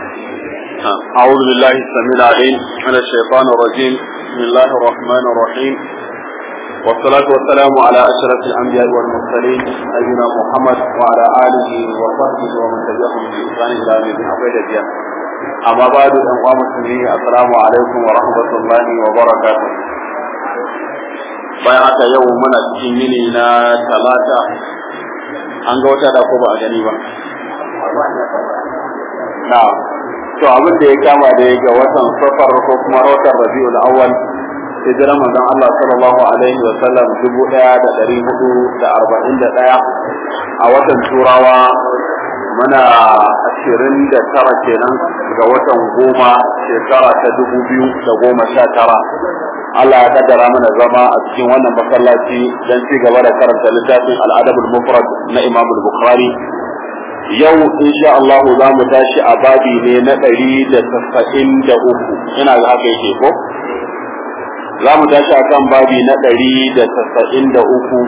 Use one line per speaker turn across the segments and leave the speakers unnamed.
أعوذ بالله السميع العليم من الشيطان الرجيم بسم الله الرحمن الرحيم والصلاة والسلام على أشرف الأنبياء والمرسلين نبينا محمد وعلى آله وصحبه ومن تبعهم بإحسان إلى يوم الدين أبدا أما بعد أنواع مسلمين السلام عليكم ورحمة الله وبركاته bayan haka yau muna cikin yini na talata an ga wata da ko ba a gani ba na to abin da ya kama da ya ga watan safar ko kuma watan rabiul awwal hijiran manzon Allah sallallahu alaihi wa sallam dubu ɗaya da ɗari hudu da arba'in da ɗaya a watan turawa muna ashirin da tara kenan ga watan goma shekara ta dubu biyu da goma sha tara Allah ya kaddara mana zama a cikin wannan masallaci don ci gaba da karanta littafin al'adabul mufrad na Imam Bukhari yau insha Allah za mu tashi a babi ne na ɗari da tasa'in da uku ina ga haka yake ko za mu tashi a kan babi na ɗari da tasa'in da uku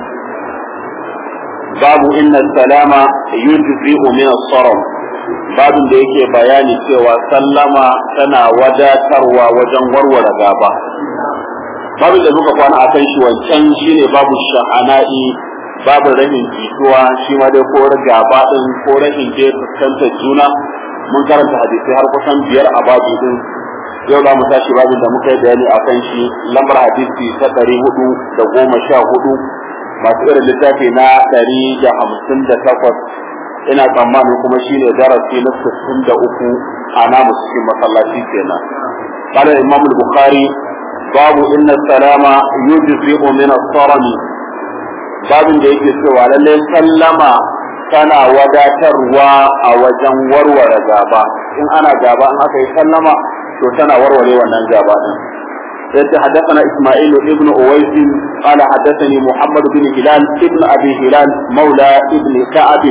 babu inna salama yujzi'u min as-saram babin da yake bayani cewa sallama tana wadatarwa wajen warware gaba babin da muka kwana a kan shi wancan shine babu sha'ana'i babu rahin jituwa shi ma dai ko gaba din ko rahin je fuskantar juna mun karanta hadisai har kusan biyar a babu din yau za mu tashi babin da muka yi bayani a kan shi lambar hadisi ta ɗari hudu da goma sha hudu masu irin littafi na ɗari da hamsin da takwas ina tsammanin kuma shi ne darasi na sittin da uku a namu cikin masallaci kenan قال الإمام البخاري باب إن السلام يجزئ من الصرم babin da yake cewa lallai sallama tana wadatarwa a wajen warware gaba in ana gaba in aka yi sallama to tana warware wannan gaba din yace حدثنا اسماعيل ابن اويس قال حدثني محمد بن هلال ابن ابي هلال مولى ابن كعب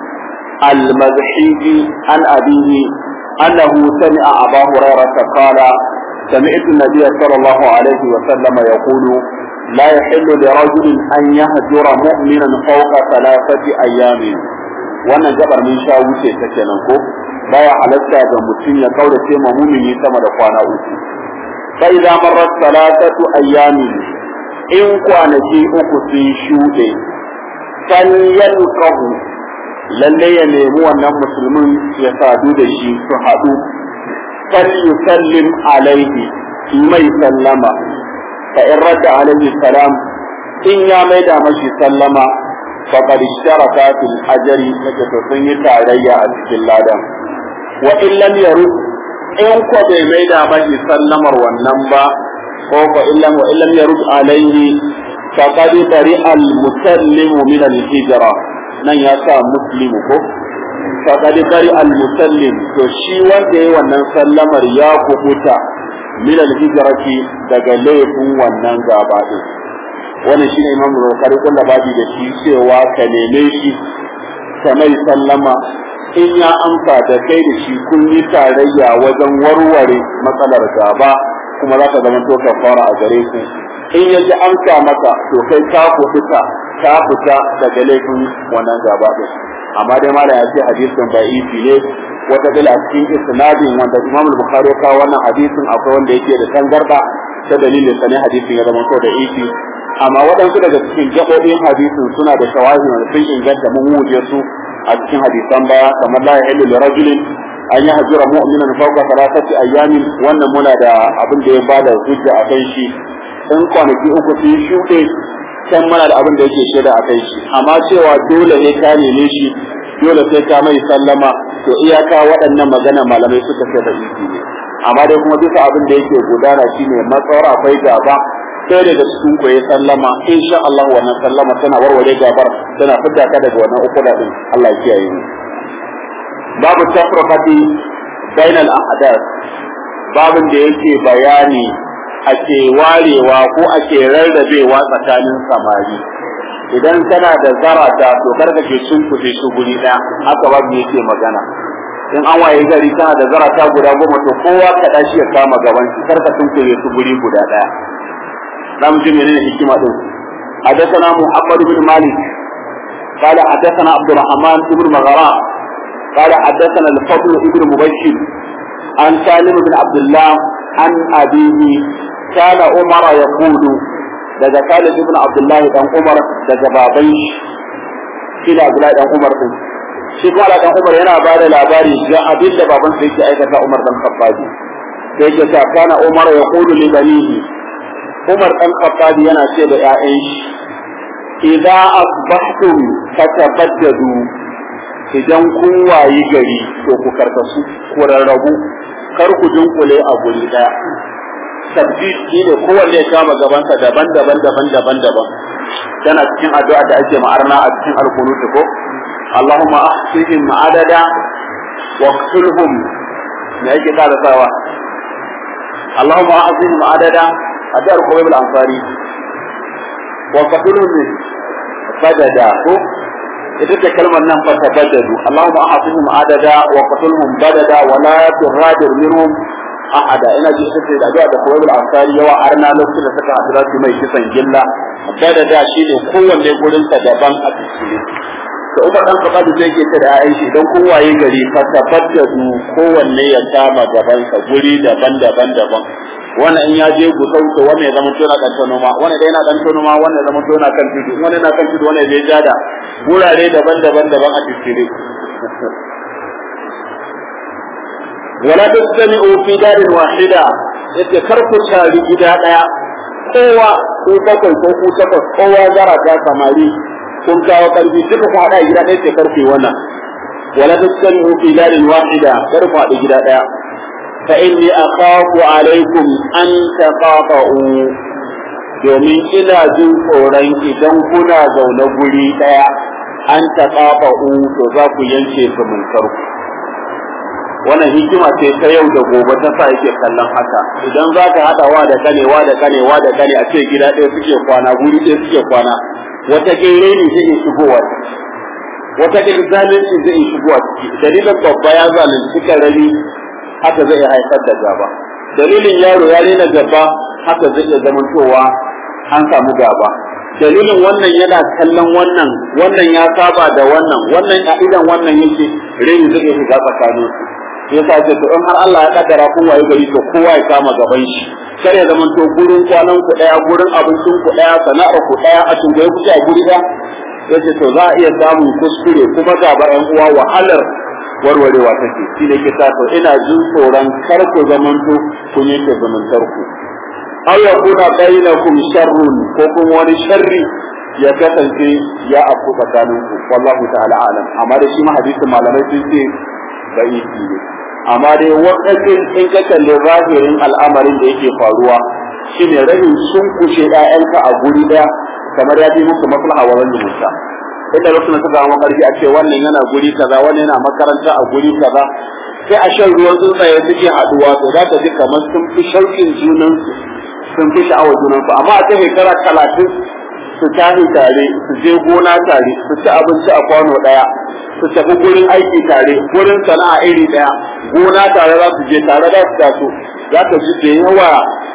المزحيجي عن ابيه انه سمع ابا هريره قال سمعت النبي صلى الله عليه وسلم يقول لا يحل لرجل أن يهجر مؤمنا فوق ثلاثة أيام wannan gabar mun sha wuce ta kenan ko baya halatta ga mutum ya kaurace ma mumini sama da kwana uku fa idza marrat salatatu ayyamin in kwanaki uku sun shuɗe fal yalqahu lalle ya nemi wannan musulmin ya sadu da shi su haɗu fal yusallim alaihi mai sallama فإن رد عليه السلام إن يا ميدا مشي سلم فقد اشترك في الأجر لكتسن تاريا أسكي اللادم وإن لم يرد إن قد ميدا مشي سلم والنمبا فإن لم وإن لم يرد عليه فقد برئ المسلم من الهجرة nan ya sa muslimu ko faqad bari al musallim to shi wanda yayi wannan sallamar ya kubuta min al-hijrati daga laifin wannan gaba din wannan shine Imam Bukhari kullu babi da shi cewa ka neme shi ka mai sallama in ya amsa da kai da shi kun yi tarayya wajen warware matsalar gaba kuma za ka zama to kafara a gare ku in ya ji amsa maka to kai ka fita ka fita daga laifin wannan gaba din amma dai malam ya ce hadisin da'ifi ne wata bila cikin isnadin wanda Imam Bukhari ya kawo wannan hadisin akwai wanda yake da tangarda ta dalilin sa ne hadisin ya zama so da ifi amma waɗansu daga cikin gaɓoɓin hadisin suna da shawahi wanda sun inganta mun wuje su a cikin hadisan baya kamar la yahillu li rajulin an yahjura mu'minan fawqa thalathati ayyamin wannan muna da abin da ya bada hujja a kan shi in kwanaki uku sun shuɗe can muna da abin da yake shaida a kai shi amma cewa dole ne ka neme shi dole sai ka mai sallama to iyaka waɗannan magana malamai suka ce da isi ne amma dai kuma bisa abin da yake gudana shine matsawar akwai gaba sai daga cikin ku ya sallama insha Allah wannan sallama tana warware gabar tana fidda ka daga wannan ukuda din Allah ya kiyaye mu babu tafraqati bainal ahdath babin da yake bayani ake warewa ko ake rarrabewa tsakanin samari idan kana da zarata to karka ke sunkufe su guri ɗaya haka babu yake magana in an waye gari kana da zarata guda goma to kowa ka dashi ya kama gaban shi karka sunkufe su guri guda ɗaya zamu ji menene hikima din حدثنا محمد بن مالك قال حدثنا عبد الرحمن بن مغراء قال حدثنا الفضل بن مبشر عن سالم بن عبد الله عن أبيه كان عمر يقول daga Khalid ibn Abdullah dan Umar daga baban shi da Abdullah dan Umar din shi kuma dan Umar yana ba da labari ga abin da baban sa yake aikata Umar dan Khattab sai yake ta kana Umar ya qulu li banihi Umar dan Khattab yana ce da ƴaƴan shi idza asbahtum fatabaddadu idan kun wayi gari to ku karkasu ku rarrabu kar ku dunkule a guri daya tabbid shi ne kowanne ya kama gabansa daban daban daban daban daban yana cikin addu'a da ake ma'arna a cikin alkunut ko Allahumma ahsihim adada wa qtulhum me yake kada sawa Allahumma ahsihim adada addu'ar Qubayb al-Ansari wa qtulhum badada ko ita ce kalmar nan fa tabaddadu Allahumma ahsihim adada wa qtulhum badada wa la turadir minhum ahada ina ji ita ce da addu'a da Qubayb al-Ansari yawa arna lokacin da suka haɗu su mai kisan gilla badada shine kowanne gurin sa daban a cikin da Umar dan Khattab sai yake ta da Aisha idan kun waye gari fa tabaddadu kowanne ya kama gaban sa guri daban-daban daban wannan in ya je gusau to wannan ya zama tona dan noma wannan dai yana dan noma wannan ya zama tona kan tudu wannan yana kan tudu wannan ya je jada gurare daban-daban daban a cikin wala tastami'u fi darin wahida yace kar ku tari gida daya kowa ko bakwai ko ku takwas kowa zara ta samari kun kawo karfi duka ku hada gida ɗaya ce karfe wannan wala tastami'u fi darin wahida kar ku hada gida daya fa inni akhafu alaikum an taqata'u domin ina jin tsoron idan kuna zaune guri daya an taqata'u to za ku yanke zumuntar ku wannan hikima ce ta yau da gobe ta sa yake kallon haka idan za ka haɗa wa da kane wa da kane wa da kane a ce gida ɗaya suke kwana guri ɗaya suke kwana wata kere ne zai iya shigowa wata kere zalunci zai iya shigowa ciki dalilin babba ya zalunci karami haka zai iya haifar da gaba dalilin yaro ya rena gaba haka zai iya zamantowa an samu gaba dalilin wannan yana kallon wannan wannan ya saba da wannan wannan a idan wannan yake rai zai iya shiga tsakanin su yasa ce to in har Allah ya kaddara kun waye gari to kowa ya kama gaban shi kar ya zama to gurin kwanan ku daya gurin abincin ku daya sana'ar ku daya a tungaye ku a guri da yace to za a iya samun kuskure kuma gaba yan uwa wahalar warwarewa take shi ne kisa to ina jin tsoron kar ku zamanto kun yake zamantar ku aw yakuna bainakum sharrun ko kuma wani sharri ya kasance ya afku tsakaninku wallahu ta'ala alam amma da shi ma hadisin malamai sun ce bai ne amma dai wakacin in ka kalli zahirin al'amarin da yake faruwa shine rashin sun kushe ƴaƴanka a guri daya kamar ya fi musu maslaha wa wani musa inda wasu na suka zama karfi a ce wannan yana guri kaza wannan yana makaranta a guri kaza sai a shan ruwan tsuntsaye suke haduwa to za ka ji kamar sun fi shauƙin junansu sun fi sha'awar junansu amma a ta shekara talatin su tafi tare su je gona tare su ci abinci a kwano ɗaya su tafi gurin aiki tare gurin sana'a iri ɗaya gona tare za su je tare za su taso za ka ji da yawa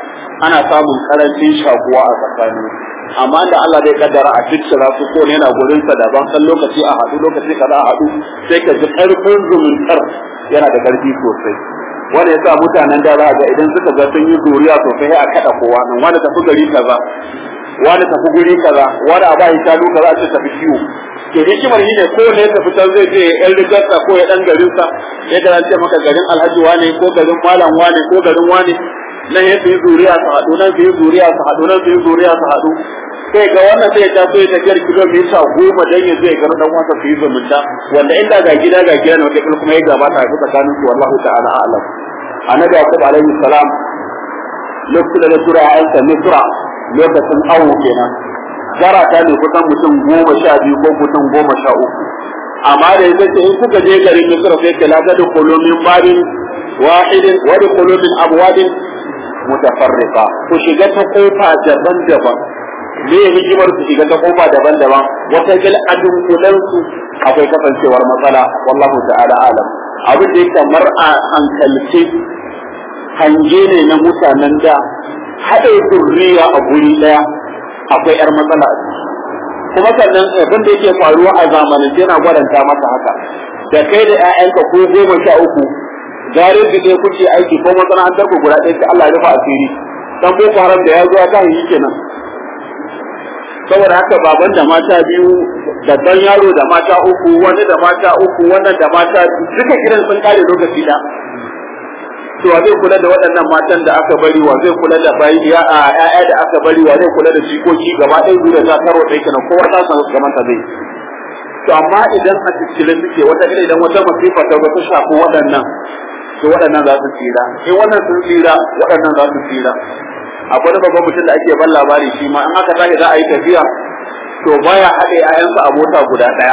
ana samun karancin shakuwa a tsakanin amma da Allah zai kaddara a cikin su ko ne yana gurin sa daban san lokaci a haɗu lokaci kaza a haɗu sai ka ji karfin zumuntar yana da karfi sosai wanda yasa mutanen da za ga idan suka ga sun yi zuriya sosai a kada kowa nan wanda tafi gari kaza wani tafi guri kaza wani a bayi shanu kaza a ce tafi kiwo to hikimar shi ne ko ne ya tafi can zai je yan rigarsa ko ya dan garinsa ya ga ce maka garin alhaji wane ko garin malam wane ko garin wane nan ya fi zuriya su haɗu nan fi zuriya su haɗu nan fi zuriya su haɗu sai ga wannan sai ya taso ya tafiyar kilomita goma dan ya zai garin dan wasa su yi zumunta wanda inda ga gida ga gida ne wata kuma ya gabata a tsakanin su wallahu ta'ala a'lam annabi yaqub alaihi salam lokacin da tura ya'yansa misra lokacin awo kenan zarata ne kusan mutum goma sha biyu ko mutum goma sha uku amma da yake ce in kuka je garin misra sai ke laga da kolomin babin wahidin wa da kolomin abwadin mutafarriqa ku shiga ta kofa daban-daban me hikimar su shiga ta kofa daban-daban wata bil adunkulan su akwai kasancewar matsala wallahu ta'ala alam abin da yake mar a hankalce hange ne na mutanen da haɗe zurriya a guri ɗaya akwai ‘yar matsala a ciki. Kuma sannan abin da yake faruwa a zamanin yana gwadanta masa haka. Da kai da ‘ya'yanka ko goma sha uku gare da dai kuke aiki ko masana'antar ku guda ɗaya sai Allah ya rufa asiri dan boko haram da ya zo ta yi kenan saboda haka baban da mata biyu babban yaro da mata uku wani da mata uku wannan da mata duka gidan sun kare lokaci da to wa zai kula da waɗannan matan da aka bari wa zai kula da bayi ya a ƴaƴa da aka bari wa zai kula da jikoki gaba ɗaya zuwa ta karo ɗaya kenan kowa ta samu gaban ta zai to amma idan a cikin suke wata idan wata masifa ta ta shafi waɗannan to waɗannan za su tsira in wannan sun tsira waɗannan za su tsira akwai wani babban mutum da ake ban labari shi ma in aka tashi za a yi tafiya to baya haɗe 'ya'yansa a mota guda ɗaya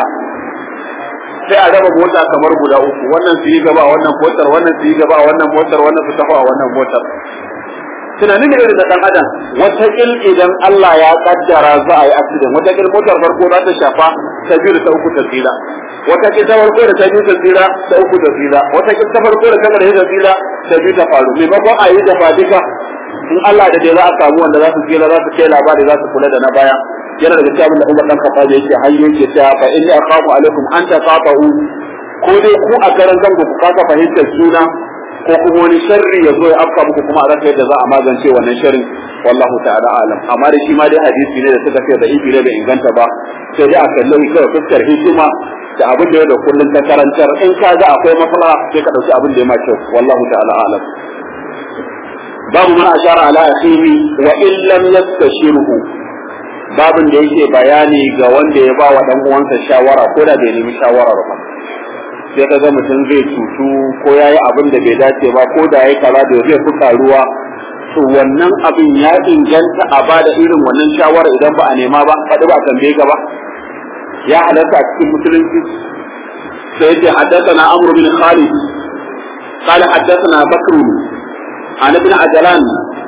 sai a raba mota kamar guda uku wannan su yi gaba a wannan motar wannan su yi gaba a wannan motar wannan su tafi a wannan motar tunanin da irin da dan adam wata kil idan Allah ya kaddara za a yi accident wata kil motar farko za ta shafa ta biyu da ta uku ta tsira wata kil ta farko da ta biyu ta tsira ta uku ta tsira wata kil ta farko da ta gare ta tsira ta biyu ta faru maimakon a yi da fadika in Allah da dai za a samu wanda za su tsira za su kai labari za su kula da na baya yana daga cikin da Umar dan Khattab yake hayyo yake cewa fa inni akhafu alaikum an taqatu ko dai ku a garan zango ku kasa fahimtar juna ko kuma wani sharri ya zo ya afka muku kuma a rasa yadda za a magance wannan sharrin wallahu ta'ala alam amma da shi ma dai hadisi ne da suka ce da ibi ne bai inganta ba sai dai a kallon kawai fuskar hikima da abin da ya da kullun ta karantar in ka ga akwai maslaha sai ka dauki abin da ya ma kyau wallahu ta'ala alam babu man ashara ala akhihi wa in lam yastashirhu babin da yake bayani ga wanda ya ba wa dan uwansa shawara ko da bai nemi shawarar ba sai ka ga mutum zai cutu ko ya yi abin da bai dace ba ko da ya yi kaza da zai fi karuwa to wannan abin ya inganta a ba da irin wannan shawara idan ba a nema ba faɗi ba a tambaye ka ba ya halatta a cikin musulunci sai yace haddathana amr bin khalid قال حدثنا بكر عن ابن عجلان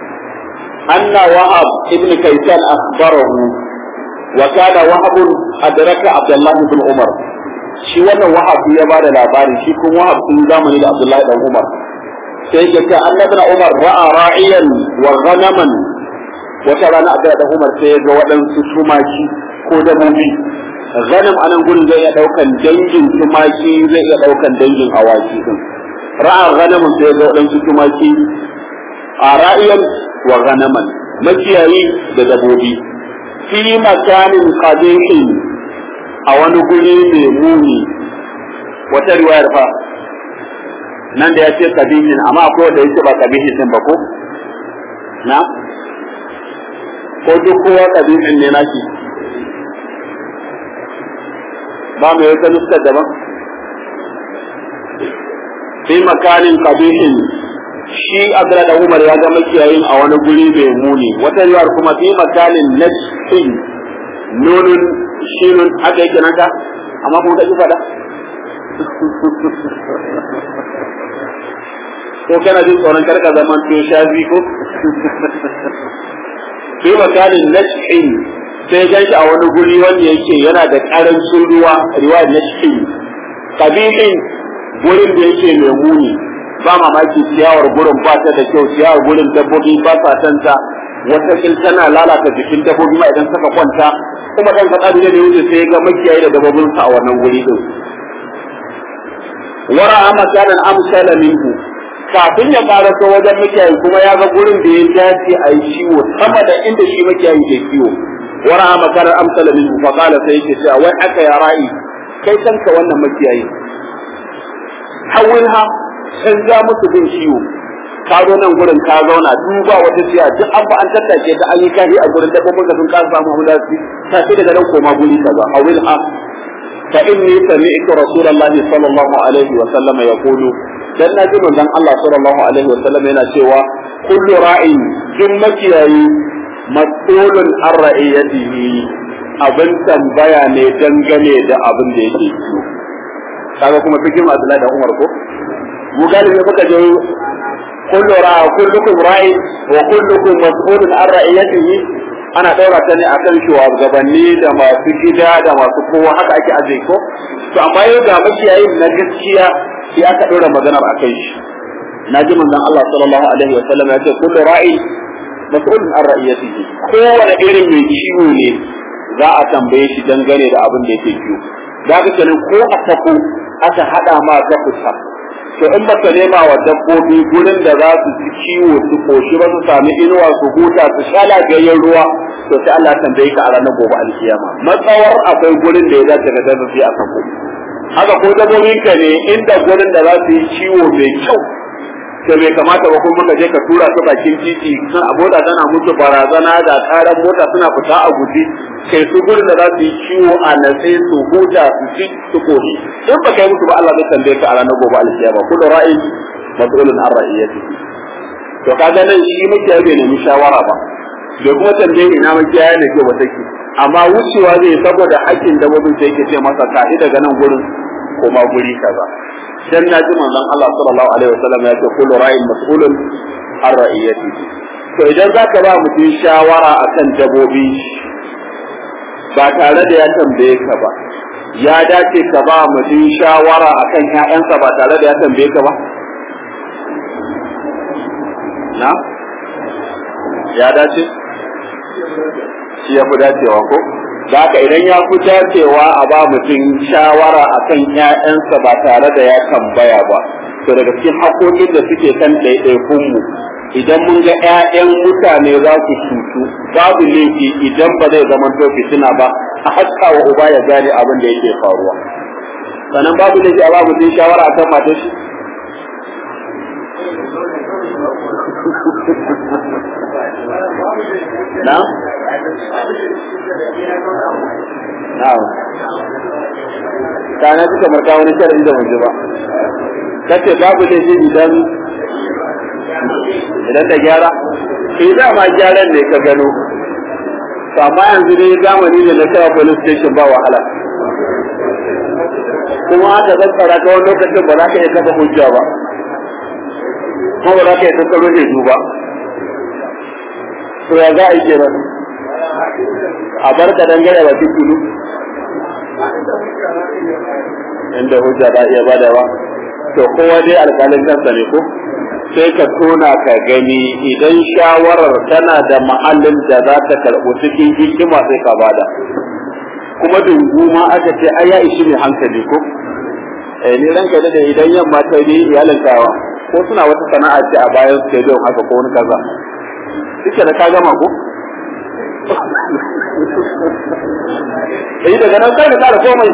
أن وهب ابن كيسان أخبره وكان وهب أدرك عبد الله بن عمر shi wannan wahab ya ba da labari shi kuma wahab sun zamani da Abdullahi dan Umar sai ya ce annabi na Umar ra'a ra'iyan wa ghanaman wata rana Abdullahi dan Umar sai ya ga waɗansu tumaki ko dabbobi ghanam anan gurin zai iya daukan dangin tumaki zai iya daukan dangin awaki din ra'a ghanaman sai ya ga waɗansu tumaki a ra'iyan wa ghanaman makiyayi da dabbobi fi makanin qadihin a wani guri mai muni wata riwayar fa nan da ya ce kabihin amma akwai wanda yake ba kabihin din ba ko na ko duk kowa kabihin ne naki ba mai wata nuskar daban fi makanin kabihin shi abdullah da umar ya ga makiyayin a wani guri mai muni wata riwayar kuma fi makanin najhin nunun shinun haka yake nan ka amma kuma kaji fada ko kana jin tsoron karka zaman to shafi ko sai makalin nashin sai gan shi a wani guri wanda yake yana da karancin ruwa riwayar nashin kabihin gurin da yake mai muni ba mamaki ciyawar gurin ba ta da kyau ciyawar gurin dabbobi ba sa tanta wata tana lalata jikin dabbobi ma idan suka kwanta kuma dan faɗa da ne wuce sai ga makiyayi da dabbobin sa a wannan guri din wara amma kana amsala minhu kafin ya fara so wajen makiyayi kuma ya ga gurin da ya dace a yi ciwo sama da inda shi makiyayi ke ciwo wara amma kana amsala minhu fa qala sai yake cewa wai aka ya ra'i kai kanka wannan makiyayi hawilha san ja musu bin ciwo ka zo nan gurin ka zauna duba wata ciya duk an ba an tattace da an yi kahi a gurin dabbobin da sun kasa samu hamla su ta ce daga nan koma guri kaza a wil ha fa inni sami'tu rasulullahi sallallahu alaihi wa sallama yaqulu dan na ji manzon Allah sallallahu alaihi wa sallam yana cewa kullu ra'in duk makiyayi mas'ulun an ra'iyatihi abin tambaya ne dangane da abin da yake kiyo kaga kuma fikin Abdullahi da Umar ko mu galibi muka je kullu ra'a kullukum ra'i wa kullukum mas'ulun an ra'iyatihi ana daura ta ne akan shugabanni da masu gida da masu kowa haka ake aje ko to amma yau ga makiyayin na gaskiya sai aka daura maganar akan shi na ji manzon Allah sallallahu alaihi wa sallam ya ce kullu ra'i mas'ulun an ra'iyatihi kowane irin mai ciwo ne za a tambaye shi dangane da abin da yake ciwo da haka kenan ko a tafi aka hada ma ka kusa to in baka nema wa dabbobi gurin da za su ci kiwo su koshi ba su sami inuwa su huta su sha lafiyayyen ruwa to sai Allah tambaye ka a ranar gobe alkiyama matsawar akwai gurin da ya dace ka tafi a kan haka ko dabbobin ka ne inda gurin da za su yi ciwo mai kyau to bai kamata ba kuma ka je ka tura su bakin titi sun abota tana musu barazana da karan mota suna fita a guji kai su gurin da za su yi ciwo a natse su huta su ci su koshi in ba kai musu ba Allah zai tambaye ka a ranar gobe alkiyama kullu ra'in mas'ulun an ra'iyati to kaga nan shi muke bai nemi shawara ba bai kuma tambaye ina makiyaya da ke wata ke amma wucewa zai saboda hakkin dabbobin sai yake ce masa kaɗi daga nan gurin kuma guri kaza dan na ji manzon Allah sallallahu alaihi wasallam ya ce kullu ra'in mas'ulun an ra'iyati to idan zaka ba mutum shawara akan dabbobi ba tare da ya tambaye ka ba ya dace ka ba mutum shawara akan ƴaƴansa ba tare da ya tambaye ka ba na ya dace shi ya fi dacewa ko da haka idan ya fi dacewa a ba mutum shawara a kan ‘ya'yansa ba tare da ya tambaya ba to daga cikin haƙoƙin da suke kan ɗaiɗaikunmu idan mun ga ‘ya'yan mutane za su cutu babu laifi idan ba zai zama to fitina ba a haska wa uba ya gane abin da yake faruwa sannan babu laifi a ba mutum shawara a kan matar shi na? Na'am. Kana ji kamar ka wani sharri da mun ba. Kace babu da shi idan idan da gyara? Eh da ma gyaran ne ka gano. To amma yanzu dai zamani ne na kawo police station ba wahala. Kuma aka zazzara ta wani lokacin ba za ka iya kafa hujja ba. Kuma ba za ka iya tattaro ne ba. To ya za a yi kenan? a bar ka dangane ba tukulu inda hujja ba iya badawa to kowa dai alƙalin kansa ne ko sai ka tona ka gani idan shawarar tana da ma'allin da za ta karɓo cikin hikima sai ka bada kuma dungu ma aka ce ai ya ishi mai hankali ko eh ni ranka da idan yamma ta yi iyalin kawa ko suna wata sana'a ce a bayan stadium haka ko wani kaza kike da ka gama ko eh daga nan sai ka kara komai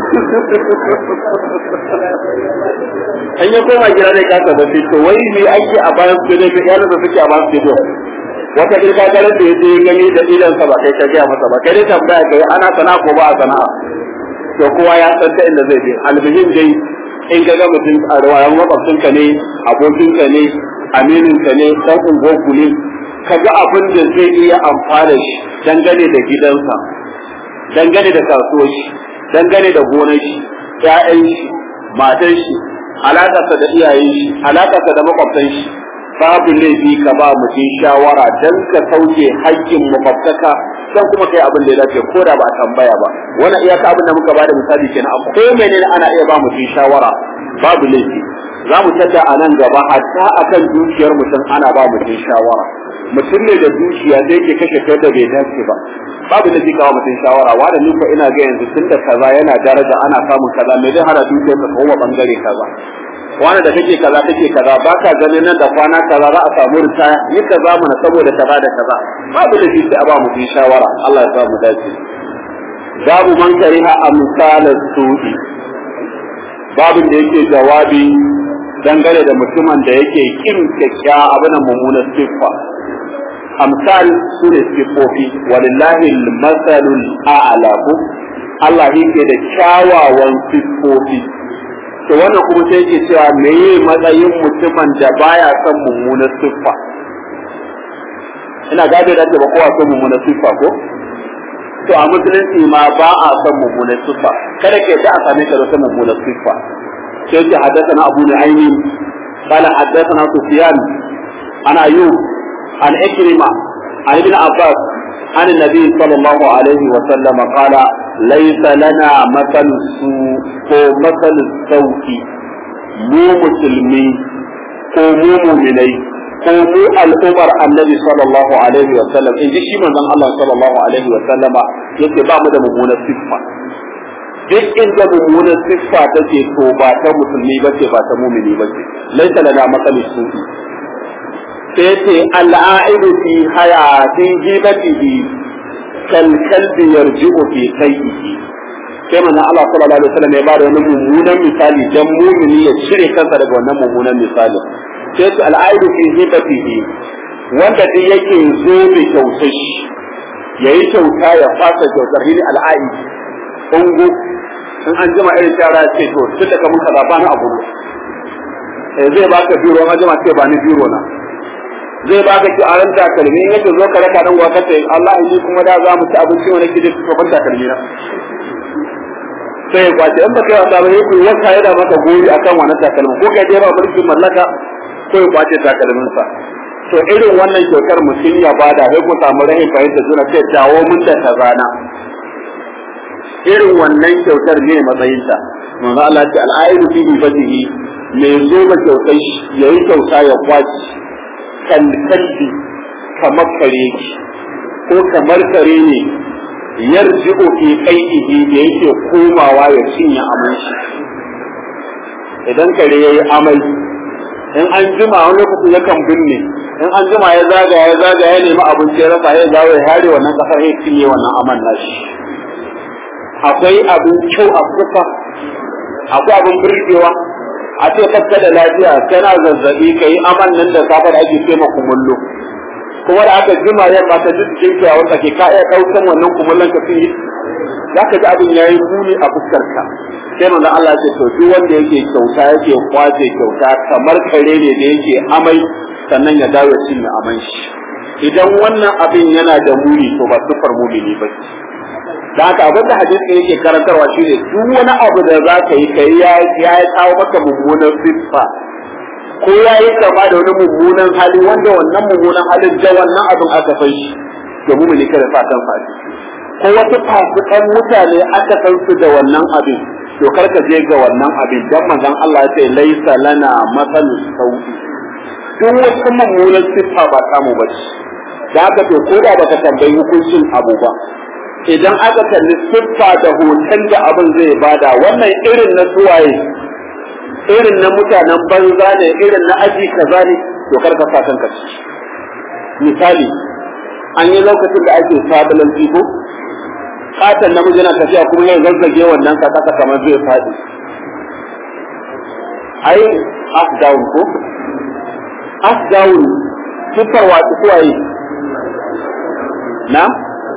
an ya koma gida zai kasa da to wai me ake a bayan su da iyalan da suke a bayan su wata kirka gare da yaje gani da idan sa ba kai ka gaya masa ba kai dai tambaya kai ana sana'a ko ba a sana'a to kowa ya san ta inda zai je almuhim dai in ka ga mutum a rawayan makwabcinka ne abokinka ne amininka ne dan unguwarku ne ka ga abin da zai iya amfana shi dangane da gidansa dangane da kasuwar shi dangane da gonar shi ƴaƴan shi matan shi alaƙarsa da iyayen shi alaƙarsa da makwabtan shi babu laifi ka ba mutum shawara dan ka sauke haƙƙin makwabtaka dan kuma kai abin da ya dace ko da ba a tambaya ba wannan iyaka abin da muka ba da misali kenan a ko menene ana iya ba mutum shawara babu laifi za mu tada a nan gaba hatta akan dukiyar mutum ana ba mutum shawara mutum ne da dukiya zai ke kashe kai da bai dace ba babu da kawo mutum shawara wa da nufa ina ga yanzu tun da kaza yana daraja ana samun kaza me zai hana dukiyar ka koma bangare kaza wani da kake kaza kake kaza baka ganin nan da kwana kaza za a samu ritaya yi kaza mana saboda kaza da kaza babu da sai a ba mutum shawara Allah ya sa mu dace babu man kariha amsalas su'i babin da yake jawabi dangane da mutumin da yake kin kyakkyawa abin mummunar siffa amsal su ne siffofi walillahi masalul a'la ku Allah yake da kyawawan siffofi to wannan kuma sai yake cewa meye matsayin mutumin da baya son mummunar siffa ina gado da ba kowa son mummunar siffa ko to a musulunci ma ba a son mummunar siffa kada ke da a same ka da son mummunar siffa sai ce haddathana abu nu'aymin qala haddathana sufyan ana ayyub an ikrima an ibn abbas عن النبي صلى الله عليه وسلم قال ليس لنا مثل السوء ko مثل السوء mu musulmi ko mu muminai ko mu al'umar annabi sallallahu alaihi wa sallam in ji shi manzon Allah sallallahu alaihi wa sallama yake ba mu da mummunar siffa duk inda mummunan siffa take to ba ta musulmi ba ce ba ta mumini ba ce laisa lana matsali su sai ce al'aidu fi hayati jibatihi kal kalbi yarji'u fi sayyihi sai manzo Allah sallallahu alaihi wasallam ya ba da wani mummunan misali dan mumini ya cire kansa daga wannan mummunan misali sai ce al'aidu fi jibatihi wanda duk yake zo da kyautar shi yayi kyauta ya fasa kyautar hili al'aidi ungu in an jima irin shara ce to tun da kamun kaza ba na abu eh zai baka biro an jima ce ba ni biro na zai baka ki aran takalmi in yake zo ka raka dan gwaka ce Allah yi kuma da za mu ci abinci wani kidi to ban takalmi na sai ba ce in baka yi wasa ba yake wata yana maka goyi akan wannan takalmi ko kai dai ba mulkin mallaka ko ya kwace takalmin sa to irin wannan kyautar mutum ya bada sai ku samu rahin fahimta suna ce dawo mun da kazana irin wannan kyautar ne matsayinta manzo Allah ce al'aidu fi ibadihi me zo ba kyautar yayi kyauta ya kwaci kan kalbi kamar kare ko kamar kare ne yarji'u fi qaidihi da yake komawa ya cinye amai shi idan kare yayi amai in an jima wani lokaci yakan binne in an jima ya zaga ya zaga ya nemi abinci ya rasa ya zawo ya hare wannan kasar ya cinye wannan aman nashi akwai abin kyau a kusa akwai abin birgewa a ce kakka da lafiya kana zazzabi ka yi aman nan da safe da ake ce kumullo kuma da aka jima ya ba ta ji jikin ka wanda ke ka iya daukan wannan kumullon ka fi zaka ji abin yayi muni a fuskar ka sai manzo Allah ce to duk wanda yake kyauta yake kwace kyauta kamar kare ne da yake amai sannan ya dawo cinye aman shi idan wannan abin yana da muni to ba sufar mumini ba da haka abin da hadisi yake karantarwa shi ne duk wani abu da za ka yi kai ya ya kawo maka mummunan siffa ko ya yi kama da wani mummunan hali wanda wannan mummunan halin da wannan abin aka san shi to mu ne kada fatan fadi ko wasu fasikan mutane aka san su da wannan abin to kar ka je ga wannan abin dan manzon Allah ya ce laisa lana masalus sauki duk wasu mummunan siffa ba samu ba da haka to ko da baka tambayi hukuncin abu ba idan aka kalli siffa da hoton da abin zai bada wannan irin na suwaye irin na mutanen banza ne irin na aji kaza ne to kar ka fatan ka ci misali an yi lokacin da ake sabulan fiko katon namiji yana tafiya kuma ya zazzage wannan ka kasa kamar zai faɗi ai up down ko up down siffar wasu suwaye na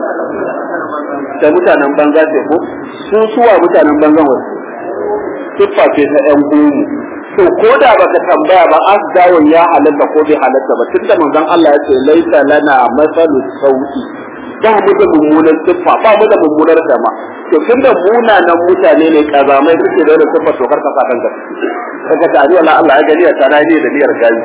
da mutanen banza ce ko sun suwa mutanen banzan wasu siffa ce ta ƴan gomu to ko da baka tambaya ba asdawun ya halatta ko bai halatta ba tunda manzon Allah ya ce laisa lana masalu sauki ba mu da mummunan siffa ba mu da mummunar dama to tunda munanan mutane ne kazamai suke da wannan siffa to kar ka fadan ka kaga ta Allah Allah ya gani ta na ne da niyyar gayi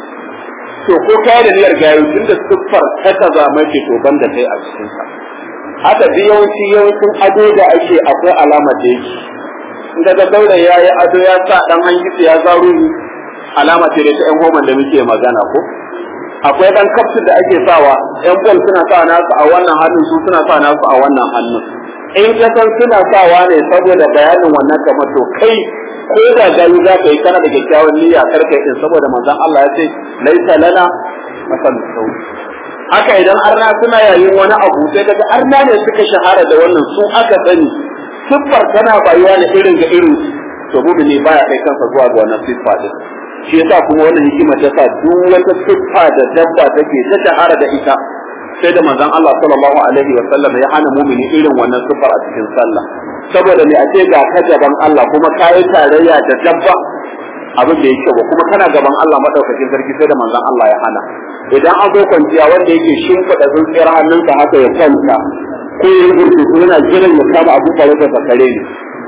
to ko kai da niyyar gayi tunda siffar ta kazamai ce to banda kai a cikin ka haka duk yawanci yawancin ado da ake akwai alamar da yake in ga daura ya yi ado ya sa dan hangisi ya zaro ni alama ce da ta yan homan da muke magana ko akwai dan kaftin da ake sawa yan bol suna sa nasu a wannan hannun su suna sa nasu a wannan hannun in ka san suna sawa ne saboda bayanin wannan kamar to kai ko da gani za ka yi kana da kyakkyawan niyya karka yi saboda manzon Allah ya ce laisa lana masal sauki haka idan arna suna yayin wani abu sai kaga arna ne suka shahara da wannan su aka sani siffar tana bayuwa ne irin ga irin to ne baya kai kansa zuwa ga wannan siffa din shi yasa kuma wannan hikima ta sa duk wata siffa da dabba take ta shahara da ita sai da manzon Allah sallallahu alaihi wa sallam ya hana mumini irin wannan siffar a cikin sallah saboda me a ce ga ka gaban Allah kuma kayi tarayya da dabba abin da yake ba kuma kana gaban Allah madaukakin sarki sai da manzon Allah ya hana idan an zo kwanciya wanda yake shimfiɗa tsintsiyar hannunsa haka ya kwanta ko ya yi gurgutu yana jiran ya kama abu farautar sa kare ne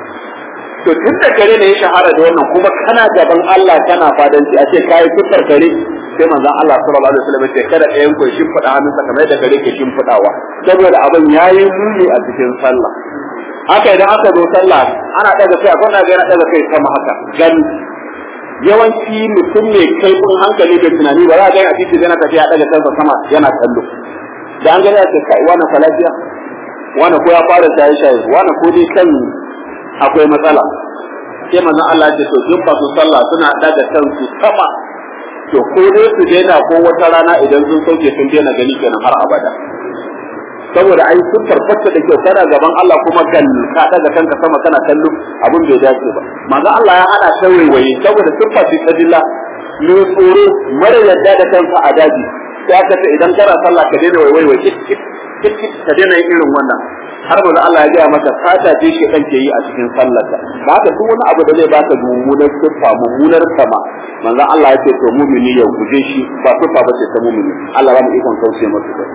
to tun da kare ne ya shahara da wannan kuma kana gaban Allah kana fadanci a ce kayi fitar kare sai manzon Allah sallallahu alaihi wasallam ce kada ɗayan ku shimfiɗa hannunsa kamar yadda kare ke shimfiɗawa saboda abin yayi muni a cikin sallah haka idan aka zo sallah ana daga kai akwai na ga yana daga kai sama haka gan yawanci mutum ne kaifin hankali da tunani ba za a gani a titi yana tafiya daga kansa sama yana kallo da an gani a ce kai wani falafiya wani ko ya fara shaye shaye wani ko dai kan akwai matsala sai manzon Allah ya ce to duk masu sallah suna daga kansu sama to ko dai su daina ko wata rana idan sun sauke sun daina gani kenan har abada saboda ai sun tabbata da kyau kana gaban Allah kuma gal ka daga kanka sama kana kallo abin bai dace ba manzo Allah ya hana ta waiwaye saboda siffa ce ta dilla ne tsoro mara yadda da kansa a daji sai aka ce idan kana sallah ka daina waiwaye kit kit kit kit ka daina yin irin wannan har manzo Allah ya gaya maka fata ce shi kan ke yi a cikin sallarka ba ka duk wani abu da zai baka mummunar siffa mummunar sama manzo Allah ya ce to mumini ya guje shi ba siffa ba ce ta mumini Allah ba mu ikon kauce masa da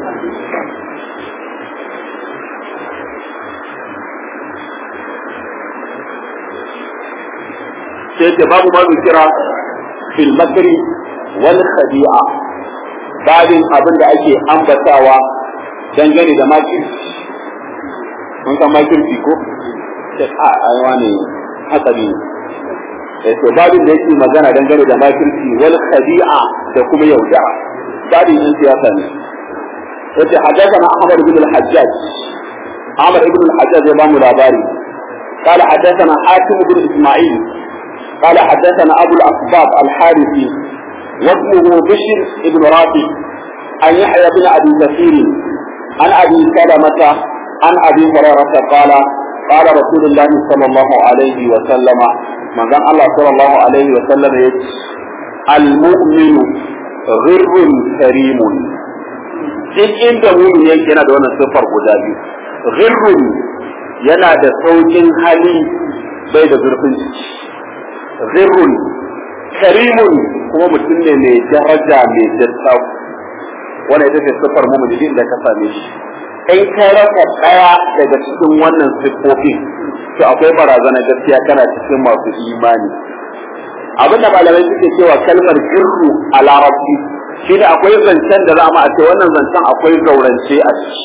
sai ce babu ma kira fil makri wal khadi'a babin abin da ake ambatawa dangane da makirci mun san makirci ko sai a aiwa ne hatsari ne to babin da yake magana dangane da makirci wal khadi'a da kuma yaudara babin yin siyasa ne yace hadathana ahmad ibn al-hajjaj ahmad ibn al-hajjaj ya bamu labari قال حدثنا حاتم بن اسماعيل قال حدثنا ابو الاصباب الحارثي وابنه بشر بن رافع عن يحيى بن ابي كثير عن ابي سلمه عن ابي هريره قال قال رسول الله صلى الله عليه وسلم من قال الله صلى الله عليه وسلم المؤمن غر كريم duk inda mumin yake yana da wannan siffar guda biyu ghirrun yana da saukin hali bai da zurfin ciki ghirrun karimun kuma mutum ne mai daraja mai dattau wannan ita ce siffar mumin din da ka same shi in ka rasa daya daga cikin wannan siffofin to akwai barazana gaskiya kana cikin masu imani abin da malamai suke cewa kalmar girru a larabci shi da akwai zancen da za a ce wannan zancen akwai zaurance a ciki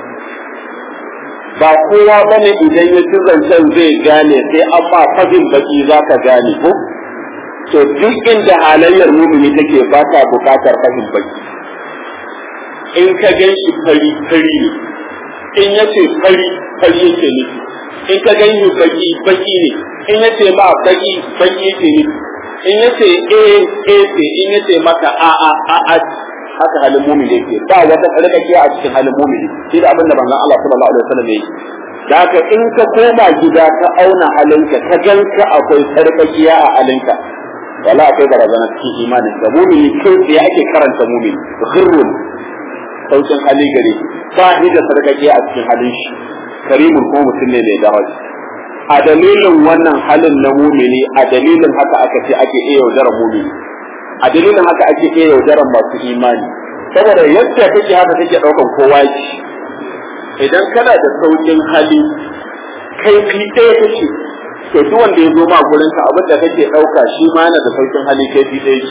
ba kowa bane idan ya ci zancen zai gane sai an ba fagin baki za ka gane ko to duk inda halayyar mumini take ba ta bukatar fahim baki in ka gan shi fari fari ne in ya ce fari fari yake nufi in ka gan shi baki baki ne in ya ce ma baki baki yake nufi in ya ce a a ce in ya ce maka a a a a haka halin mumini yake ba wata tsarkake a cikin halin mumini shi da abin da manzon Allah sallallahu alaihi wasallam yake da haka in ka koma gida ka auna halinka ka ganka akwai tsarkakiya a halinka wala akwai barazana cikin imanin da mumini kai tsaye ake karanta mumini ghirrun saukin hali gare ba ni da sarkakiya a cikin halin shi karimun ko mutum ne mai daraja a dalilin wannan halin na mumini a dalilin haka aka ce ake iya yaudarar mumini a dalilin haka ake iya yaudarar masu imani saboda yadda take haka take daukan kowa ki idan kana da saukin hali kai fi ɗaya kake to duk wanda ya zo ma gurin ka abin da kake dauka shi ma yana da saukin hali kai fi ɗaya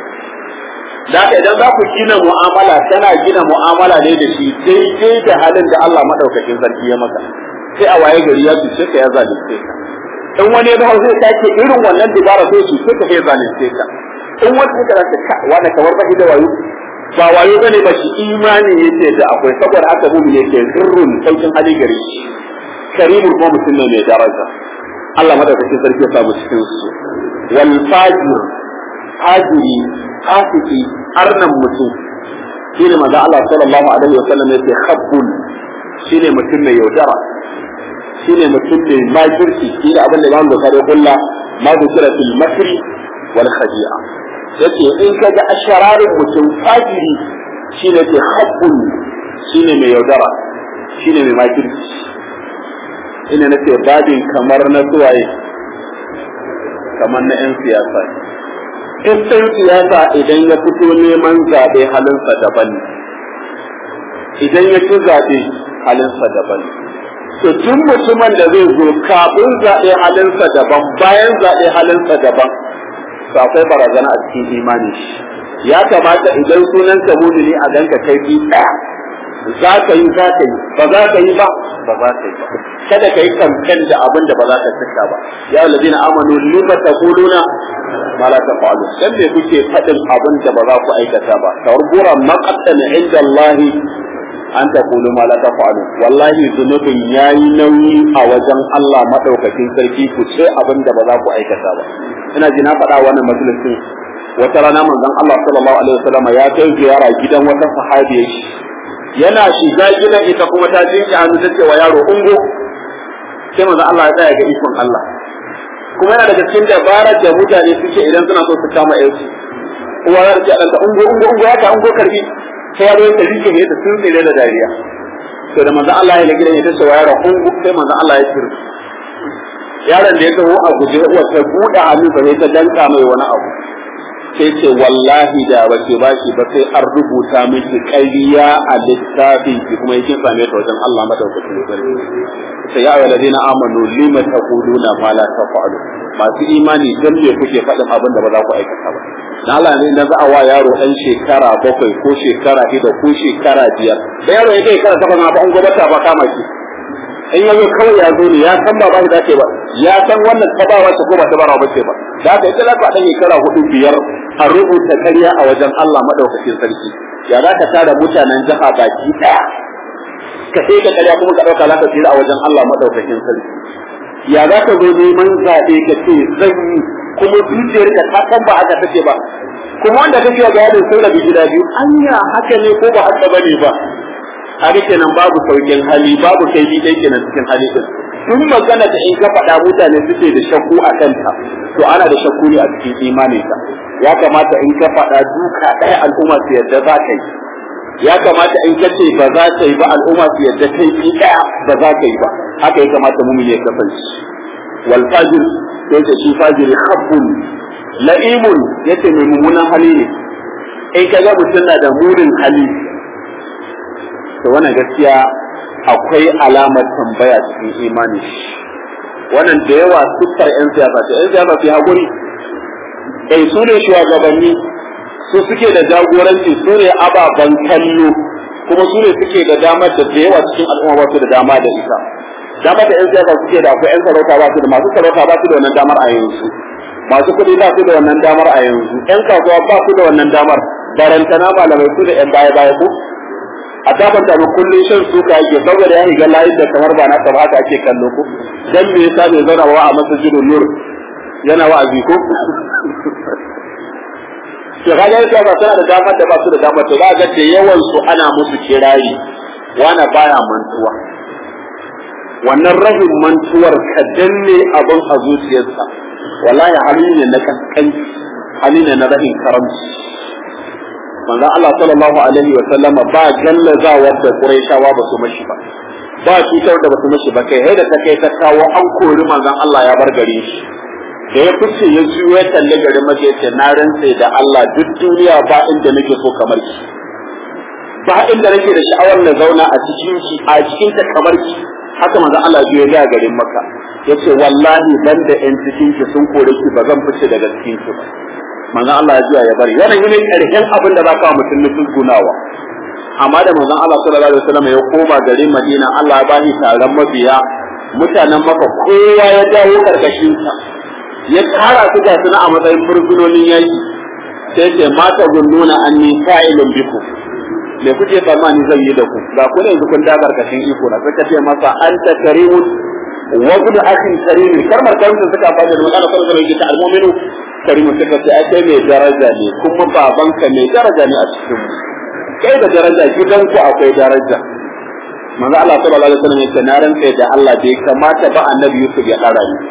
da haka idan za ku gina mu'amala tana gina mu'amala ne da shi daidai da halin da Allah madaukakin sarki ya maka sai a waye gari ya cuce ka ya zalunce ka in wani ya zai sake irin wannan dubara sai cuce ka ya zalunce ka in wani suka rasa ka wanda kamar ba da wayo ba wayo bane ba shi imani yace da akwai saboda haka mumin yake zurrun saukin hali gari karimul ko mutum ne mai daraja Allah madaukakin sarki ya samu cikin su wal fajir fajiri fasiki arnan mutum shi ne maza Allah sallallahu alaihi wa sallam yake khabbun shi ne mutum mai yaudara shi ne mutum mai makirci shi ne abin da Imam Bukhari kulla ma dukira fil makri wal khadi'a yace in kaga ashararin mutum fajiri shi ne ke khabbun shi ne mai yaudara shi ne mai makirci ina nace babin kamar na suwaye kamar na 'yan siyasa in ɗan siyasa idan ya fito neman zaɓe halinsa daban idan ya ci zaɓe halinsa daban to tun mutumin da zai zo kafin zaɓe halinsa daban bayan zaɓe halinsa daban to akwai barazana a cikin imani ya kamata idan sunan ka mumini a ganka kai bi ɗaya za ka yi za ka yi ba za ka yi ba ba za ka yi ba kada ka yi kamfen da abin da ba za ka cika ba ya ladina amanu lima taquluna ma la tafalu dan me kuke fadin abin da ba za ku aikata ba kawar bura maqatan inda Allah an ta kulu ma la tafa'alu wallahi zunubin yayi nauyi a wajen Allah madaukakin sarki ku ce abin da ba za ku aikata ba ina ji na faɗa wannan majalisin wata rana manzon Allah sallallahu alaihi wasallam ya kai ziyara gidan wata sahabiya yana shiga gidan ita kuma ta jinki hannu ta ce wa yaro ungo sai manzon Allah ya tsaya ga ikon Allah kuma yana daga cikin dabarar da mutane suke idan suna so su kama yansu uwa za ta ce ɗanta ungo ungo ungo ya ta ungo karbi sai yaro ya rike ne da sun tsire da dariya to da manzon Allah ya lagi da ita ce wa yaro ungo sai manzon Allah ya tsire yaron da ya taho a guje uwa ta buɗe hannu sai ta danka mai wani abu sai ce wallahi da bace ba shi ba sai an rubuta miki ƙarya a littafin ki kuma yake same ta wajen Allah madaukakin sarki sai ya ayyuhal ladina amanu lima taquluna ma la taf'alu masu imani dan me kuke faɗin abin da ba za ku aikata ba dan Allah ne da za a wa yaro ɗan shekara bakwai ko shekara shida ko shekara biyar da yaro ya kai shekara takwas ma ba an gobata ba kama shi in yazo kawai ya zo ne ya san ba ba dace ba ya san wannan tabawa ce ko ba tabawa ba ce ba da haka ita lafa dan shekara hudu biyar a rubuta ƙarya a wajen Allah madaukakin sarki ya za ka tara mutanen jiha baki daya ka sai ka ƙarya kuma ka dauka za ka tsira a wajen Allah madaukakin sarki ya za ka zo neman zaɓe ka ce zan yi kuma zuciyar ka ta san ba haka take ba kuma wanda kake ga yadin sun rabu gida biyu anya haka ne ko ba haka bane ba haka kenan babu saukin hali babu kai bi dai kenan cikin hali din tun magana da in ka faɗa mutane suke da shakku a kanta to ana da shakku ne a cikin imanin ka ya kamata in ka faɗa duka ɗaya al'umma su yadda za ka yi ya kamata in ka ce ba za ka yi ba al'umma su yadda kai bi ɗaya ba za ka yi ba haka ya kamata mu ya kasance wal fajir sai ce shi fajiri khabbun la'imun yace mai mummunan hali ne in ka ga mutum na da murin hali to wannan gaskiya akwai alamar tambaya cikin imani wannan da yawa siffar yan siyasa ce yan siyasa su haƙuri eh su ne shugabanni su suke da jagoranci su ne ababen kallo kuma su ne suke da damar da da yawa cikin al'umma ba su da dama da ita damar da yan siyasa suke da akwai yan sarauta ba su da masu sarauta ba su da wannan damar a yanzu masu kuɗi ba su da wannan damar a yanzu yan kasuwa ba su da wannan damar barantana malamai su da yan baya baya ko a tabbata mu kullun shan suka yake saboda ya higa layin da kamar ba na ta haka ake kallo ko dan me yasa bai zauna wa a masjidul nur yana wa'azi ko to kaga yasa ba tana da damar da ba su da damar to ga da yawan su ana musu kirari wana baya mantuwa wannan rahin mantuwar ka danne abin a zuciyarsa wallahi hali ne na kaskanci hali ne na rahin karamci manzo Allah sallallahu alaihi wa sallama ba gallazawar da Qurayshawa ba su mashi ba ba cutar da ba su mashi ba kai da ta kai ta kawo an kori manzon Allah ya bar gare shi da ya fice ya juyo ya kalle garin maka yace na rantse da Allah duk duniya ba inda nake so kamar ki ba inda nake da sha'awar na zauna a cikin ki a cikin ta kamar ki haka manzon Allah ya ga garin Makka yace wallahi banda yan cikin ki sun kore ki ba zan fice daga cikin ki ba manzon Allah ya juya ya bari wannan ne karshen abin da zaka mutum nufin gunawa amma da manzon Allah sallallahu alaihi wasallam ya koma garin Madina Allah ya bashi taron mabiya mutanen maka kowa ya dawo karkashin sa ya kara su ga suna a matsayin fursunonin yaki sai ce mata gunnuna anni fa'ilun biku me kuke tsammani zan yi da ku ga ku ne kun da karkashin iko na suka ce masa anta karimun wa ibn akhin karimin karmar karimin suka fada da magana sallallahu alaihi wasallam al-mu'minu karimu suka ce ai kai mai daraja ne kuma babanka mai daraja ne a cikin kai da daraja gidanku akwai daraja manzo Allah sallallahu alaihi wasallam yace na rantsa da Allah bai kamata ba annabi Yusuf ya dara ni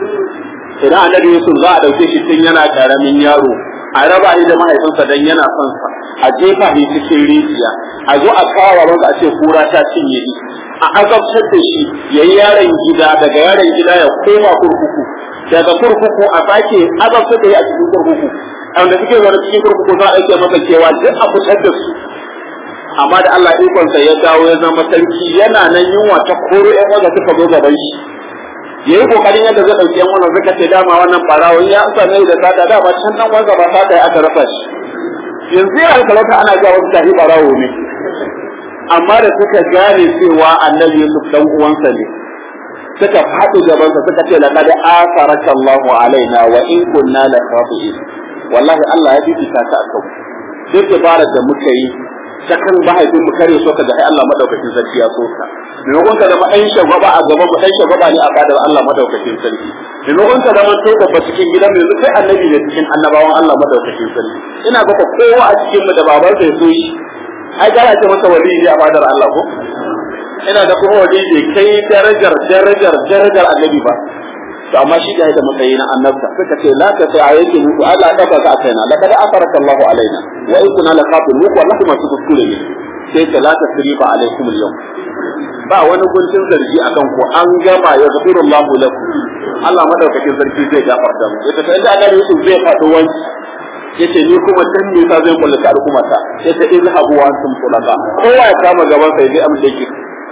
idan annabi Yusuf za a dauke shi tun yana karamin yaro a raba shi da mahaifinsa dan yana son sa a jefa shi cikin rijiya a zo a kawo masa a ce kura ta cinye shi a azabtar da shi yayi yaron gida daga yaron gida ya koma kurkuku daga kurkuku a sake azabtar da shi a cikin kurkuku wanda suke zaune cikin kurkuku za a aike masa kewa duk a fitar da su amma da Allah ikonsa ya dawo ya zama sarki yana nan yunwa ta koro ƴan wanda suka zo gaban shi ya yi kokarin yadda zai ɗauki ƴan wannan suka ce dama wannan ɓarawon ya amsa ne da sata dama can ɗan wanda ba sata aka rasa shi yanzu ya alkalata ana ga wasu tafi ɓarawo ne amma da suka gane cewa annabi Yusuf dan uwansa ne suka faɗi gabansa suka ce laqad asaraka Allahu alaina wa in kunna la khati'in wallahi Allah ya bibita ka akan duk dabarar da muka yi ta kan mahaifin mu kare so ka ga ai Allah madaukakin sarki ya so ka maimakon ka zama ɗan shagwaba a gaban mu ɗan shagwaba ne a fadar Allah madaukakin sarki maimakon ka zama to babba cikin gidan mu yanzu kai annabi ne cikin annabawan Allah madaukakin sarki ina ga kowa a cikin mu da babansa ya so shi ai gara ce masa wali ne a fadar Allah ko ina da kuma wali ne kai darajar darajar darajar annabi ba to amma shi da matsayi na annabta suka ce la ta sai yake muku Allah ya dafa ka kaina laqad afaraka Allah alaina wa in kunna la kafir muku wallahi masu kuskure ne sai ta la ta srifa alaikum al ba wani guntun zargi akan ku an gama ya gafiru Allah lakum Allah madaukakin sarki zai gafarta mu yace sai da annabi Yusuf zai faɗi wani yace ni kuma dan me sa zai kullata al'umma ta yace izhabu wa antum tulaka kowa ya kama gaban sai dai amma yake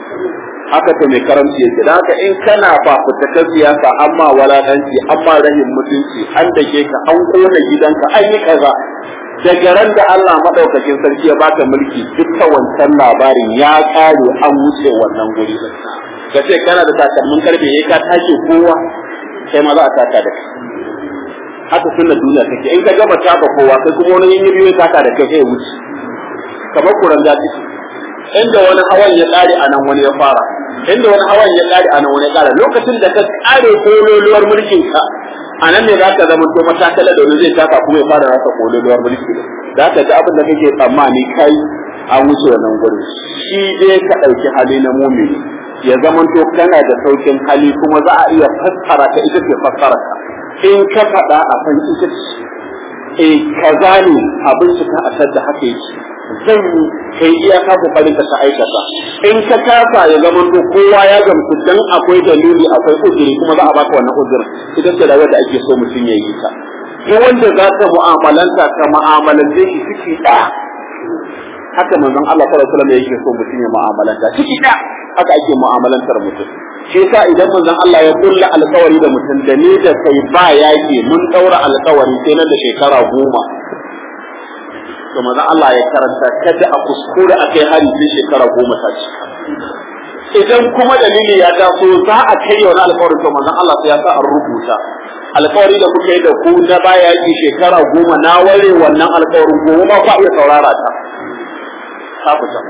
haka ta mai karamci yake da haka in kana fafutakar siyasa amma walakanci amma rahin mutunci an dake ka an kona gidanka an yi kaza daga ran da Allah madaukakin sarki ya baka mulki dukkan wancan labarin ya kare an wuce wannan guri ka ce kana da takalmin karfe ya ka tashi kowa sai ma za a taka da kai haka sunna duniya take in ka gama taka kowa sai kuma wani yin biyu ya taka da kai sai ya wuce kamar kuran da inda wani hawan ya kare a nan wani ya fara inda wani hawan ya kare a nan wani ya kare lokacin da ka kare kololuwar mulkin ka a nan ne zaka zama to matakala da wani zai taka kuma ya fara rasa kololuwar mulki da ka ji abin da kake tsammani kai an wuce wannan gurin shi dai ka ɗauki hali na mumini ya zama to kana da saukin hali kuma za a iya fassara ka ita ce fassara ka in ka faɗa a san ita ce eh kaza ne abin ka a sadda haka yake zan yi kai iya ka kokarin ka aikata in ka kasa ya zama to kowa ya gamsu dan akwai dalili akwai uzuri kuma za a baka wannan uzurin idan ce rayuwar da ake so mutum ya yi ta ko wanda za ka mu'amalanta ka mu'amalance shi ciki ɗaya haka manzon Allah sallallahu alaihi wasallam yake so mutum ya mu'amalanta ciki ɗaya haka ake mu'amalantar mutum shi yasa idan manzon Allah ya kulla alkawari da mutum da ni da kai ba yaki mun daura alkawari sai nan da shekara goma to manzon Allah ya karanta kada a kuskure a kai hari sai shekara goma ta cika idan kuma dalili ya taso za a kai wani alkawari to manzon Allah sai ya sa an rubuta alkawari da kuka yi da ku na baya yaki shekara goma na ware wannan alkawarin goma ba ku iya saurara ta ta fita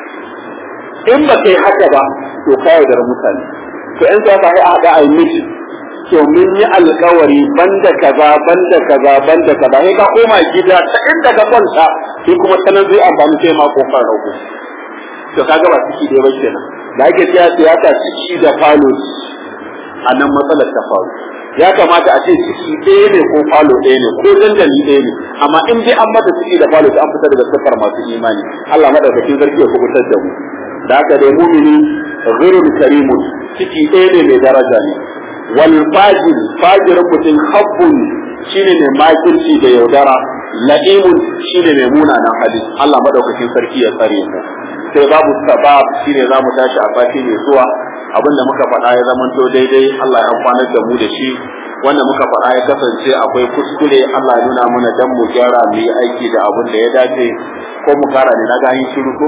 in ba kai haka ba to ka yaudar mutane to in sai ka haɗa a yi miki to mun yi alkawari banda kaza banda kaza banda kaza sai ka koma gida ta inda ka kwanta sai kuma sanan zai amfani sai ma kofar rago to kaga ba ciki dai ba kenan da ake cewa siyasa ciki da falo a nan matsalar ta faru ya kamata a ce ciki ɗaya ne ko falo ɗaya ne ko dandali ɗaya ne amma in dai an mata ciki da falo an fita daga sifar masu imani Allah madaukakin sarki ya kubutar da mu da haka dai mumini ghirul karimun ciki ɗaya ne mai daraja ne wal fajir fajirin mutum habbun shine mai makirci da yaudara la'imun shine mai munanan hali Allah madaukakin sarki ya tsare mu sai babu sabab shine zamu tashi a sati mai zuwa abinda muka faɗa ya zamanto daidai Allah ya amfanar da mu da shi wanda muka faɗa ya kasance akwai kuskure Allah ya nuna mana dan mu gyara mu yi aiki da abin da ya dace ko mu kara ne na ga yin shiru ko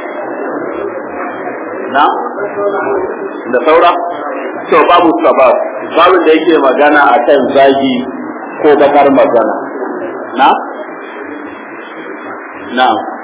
na da saura to babu sabab babu da yake magana akan zagi ko bakar magana na na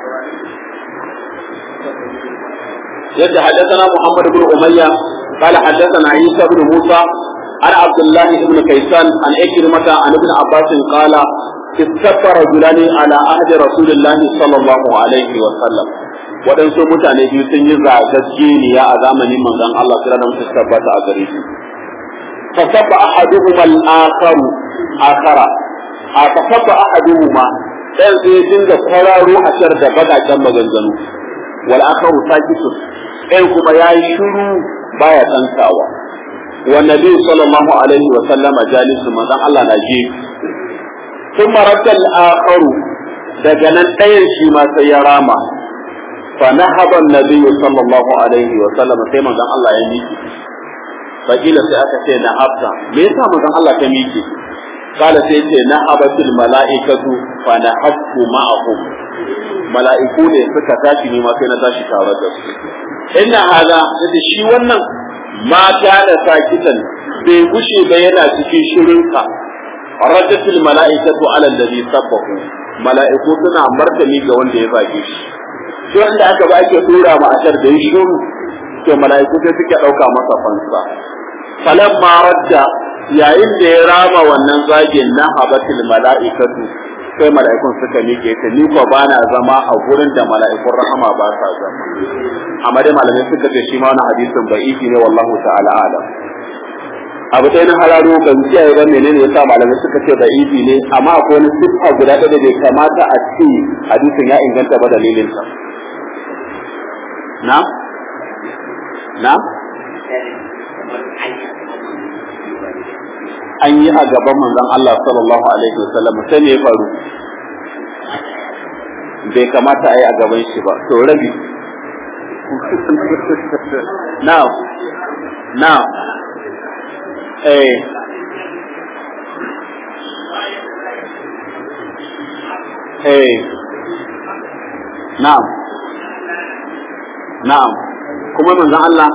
yadda حدثنا محمد بن أمية قال حدثنا عيسى بن موسى عن عبد الله بن كيسان عن إكرمة عن ابن عباس قال استفى رجلان على عهد رسول الله صلى الله عليه وسلم waɗansu mutane biyu sun yi zagaggeniya a zamanin manzon Allah sai da mutum tabbata a gare shi fa sabba ahaduhuma al-akhar akhara a fa sabba ahaduhuma dan sai dinga kwararo a shar da bagajen maganganu wal akharu sakitun ɗayan kuma yayi shiru baya tsantawa wa nabi sallallahu alaihi wa sallama jalisu manzon Allah na je thumma radda al-akharu daga nan ɗayan shi ma sai ya rama فنهض النبي صلى الله عليه وسلم sai manzon Allah ya miki fakila sai aka ce na habta me yasa manzon Allah ta miki kala sai ce na habatul mala'ikatu fa na habtu ma'ahum mala'iku ne suka tashi ne ma sai na tashi tare da su inna hada da shi wannan mata da sakitan bai gushe ba yana cikin shirinka rajjatul mala'ikatu ala alladhi sabbahu mala'iku suna martani ga wanda ya zage shi sai wanda aka ba ake tura ma ashar da yi shuru to mala'iku sai suke ɗauka masa fansa falan ma radda yayin da ya rama wannan zagin na habatil mala'ikatu sai mala'ikun suka miƙe ta ni ko ba na zama a gurin da mala'ikun rahama ba sa zama amma dai malamai suka ce shi ma wani hadisin da'ifi ne wallahu ta'ala alam abu ɗaya na hararo ban kiyaye ba menene yasa malamai suka ce da'ifi ne amma akwai wani siffa guda ɗaya da bai kamata a ce hadisin ya inganta ba dalilin sa na na an yi a gaban manzon Allah sallallahu alaihi wasallam sai me ya faru bai kamata a yi a gaban shi ba to rabi now now eh eh na'am na'am kuma manzon Allah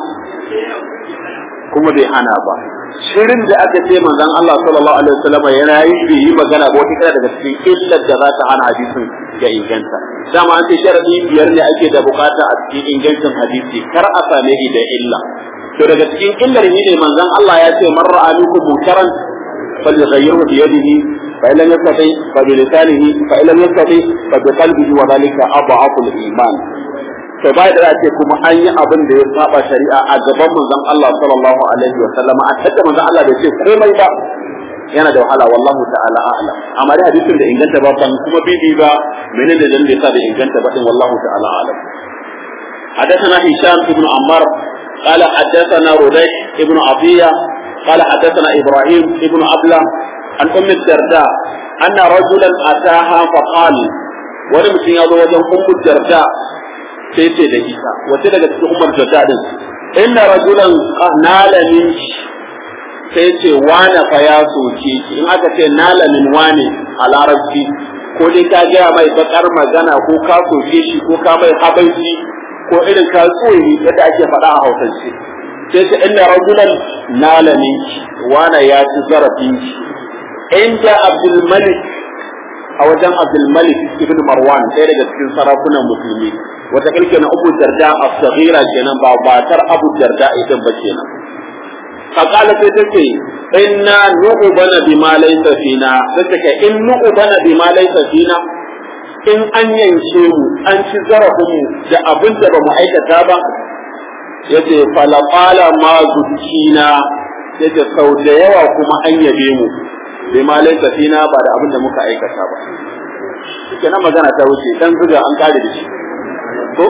kuma bai hana ba shirin da aka ce manzon Allah sallallahu alaihi wasallam yana yi bai yi magana ba wata kira daga cikin illar da za ta hana hadisin ya inganta dama an ce sharadi biyar ne ake da bukata a cikin ingancin hadisi kar a same shi da illa to daga cikin illar shi ne manzon Allah ya ce man ra'a minkum munkaran falyughayyirhu bi yadihi fa illam yastati fa bi lisanihi fa illam yastati fa bi qalbihi wa dhalika adhafu al-iman to bai da ce kuma an yi abin da ya saba shari'a a gaban manzon Allah sallallahu alaihi wa sallam a tatta manzon Allah da ce komai ba yana da wahala wallahu ta'ala a'lam amma dai hadisin da inganta ba ban kuma bibi ba menene da dan da yasa da inganta ba din wallahu ta'ala a'lam حدثنا هشام بن عمار قال حدثنا رديح بن عطية قال حدثنا إبراهيم بن أبلة عن أم الدرداء أن رجلا أتاها فقال ولم يضو وجه أم الدرداء سيتي دقيقة وتلقى أم الدرداء إن رجلا نال من sai ce wane fa ya soke ki in aka ce nala min wane a larabci ko dai ka gaya mai bakar magana ko ka soke shi ko ka mai habanci ko irin ka tsoyi yadda ake faɗa a hausance sai ce inna rajulan nala min wane ya ci zarafin ki inda abdul malik a wajen abdul malik ibn marwan ɗaya daga cikin sarakunan musulmi wata kalke na abu darda a sagira kenan ba batar abu darda idan ba kenan فقال تتكي إنا نؤبن بما ليس فينا تتكي إن نؤبن بما ليس فينا in an yanke mu an ci zarafinmu da abin da ba mu aikata ba yace falafala ma zukina yace sau da yawa kuma an yabe mu bai ma laifa fina ba da abin da muka aikata ba shike na magana ta wuce dan zuga an kare da shi ko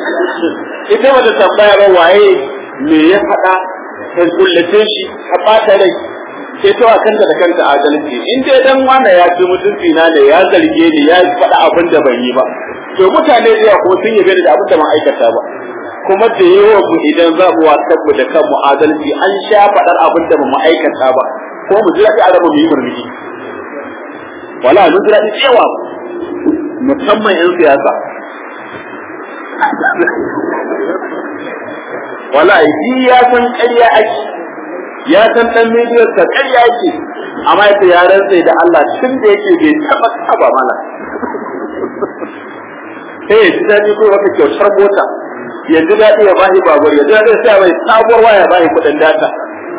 ita wata tambaya ba waye me ya faɗa kan kullace shi a ɓata rai sai ta kanta da kanta adalci in dai dan wanda ya ci mutunci na ne ya zarge ni ya faɗa abin da ban yi ba to mutane da yawa kuma sun yabe ni da abin da ban aikata ba kuma da yawa mu idan za mu wasan mu da kanmu adalci an sha faɗar abin da ban aikata ba ko mu ji daɗi a raba mu yi murmushi wala mun ji daɗi cewa musamman 'yan siyasa wallahi shi ya san ƙarya ake ya san dan midiyar ta ƙarya ake amma yace ya rantsa da Allah tun da yake bai taba taba mana sai ya ji daɗi ko wata kyautar mota ya ji daɗi ya bashi babur ya ji daɗi sai mai sabuwar waya ya bashi kuɗin data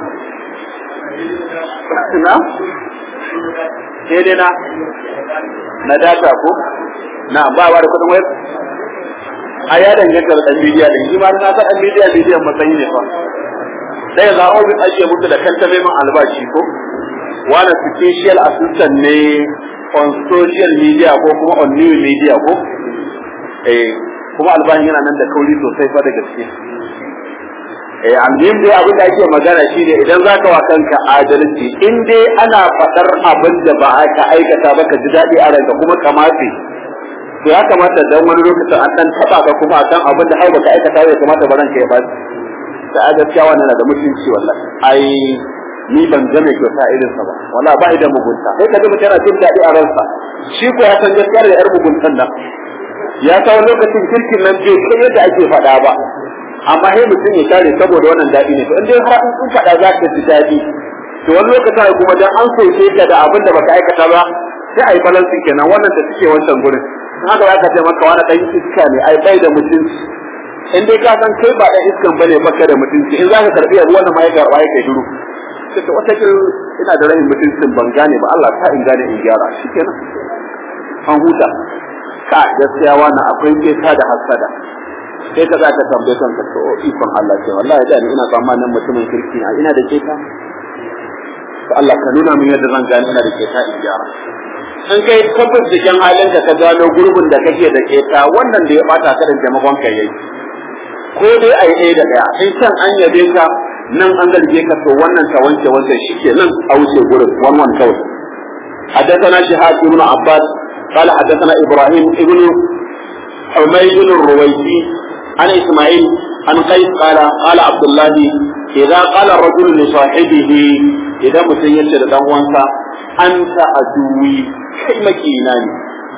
na sai dai na na data ko na ba ba da kuɗin wayar a ya danganta da dan bidiya din shi ma na san dan bidiya bidiyan matsayi ne fa sai ga ofis ake mutu da kanta mai man albashi ko wani special assistant ne on social media ko kuma on new media ko eh kuma albashin yana nan da kauri sosai fa da gaske eh alhim dai abin da ake magana shi ne idan zaka wa kanka adalci in dai ana faɗar abin da ba ka aikata ba ka ji daɗi a ranka kuma kamace to ya kamata dan wani lokacin an dan taba ka kuma akan abin da har baka aikata ya kamata ba ranka ya ba da a gaskiya wannan na da mutunci wallahi ai ni ban ga mai kyauta irin sa ba wallahi ba da mugunta sai ka ji mutum yana jin daɗi a ransa shi ko ya san gaskiya da yar muguntan nan ya kawo lokacin kirkin nan bai kai yadda ake faɗa ba amma sai mutum ya kare saboda wannan daɗi ne to in dai har in faɗa za ka ji daɗi to wani lokacin kuma dan an soke ka da abin da baka aikata ba sai a yi balansin kenan wannan da suke wancan gurin haka za ka ce maka wani ɗan iska ne ai bai da mutunci in dai ka san kai ba ɗan iskan bane baka da mutunci in za ka karɓi abu wannan ma ya karɓa ya kai duru sai ta wata ina da rahin mutuncin ban gane ba Allah ta in gane in gyara shikenan an huta ka gaskiya wannan akwai keta da hasada sai ka za ka tambaye kanka to ikon Allah ce wallahi da ina tsammanin mutumin kirki na ina da keta to Allah ka nuna min yadda zan gane ina da keta in gyara in kai tabbas cikin halin ka gano gurbin da kake da keta wannan da ya bata ka da taimakon ka yayi ko dai ai ɗaya da ɗaya in can an yabe ka nan an zarge ka to wannan ka wanke wancan shike nan a wuce gurin wannan kawai حدثنا شهاب بن عباس قال حدثنا ابراهيم ابن حميد الرويسي عن اسماعيل عن قيس قال قال عبد الله اذا قال الرجل لصاحبه اذا مسيت da dan uwansa anta aduwi kai makina ne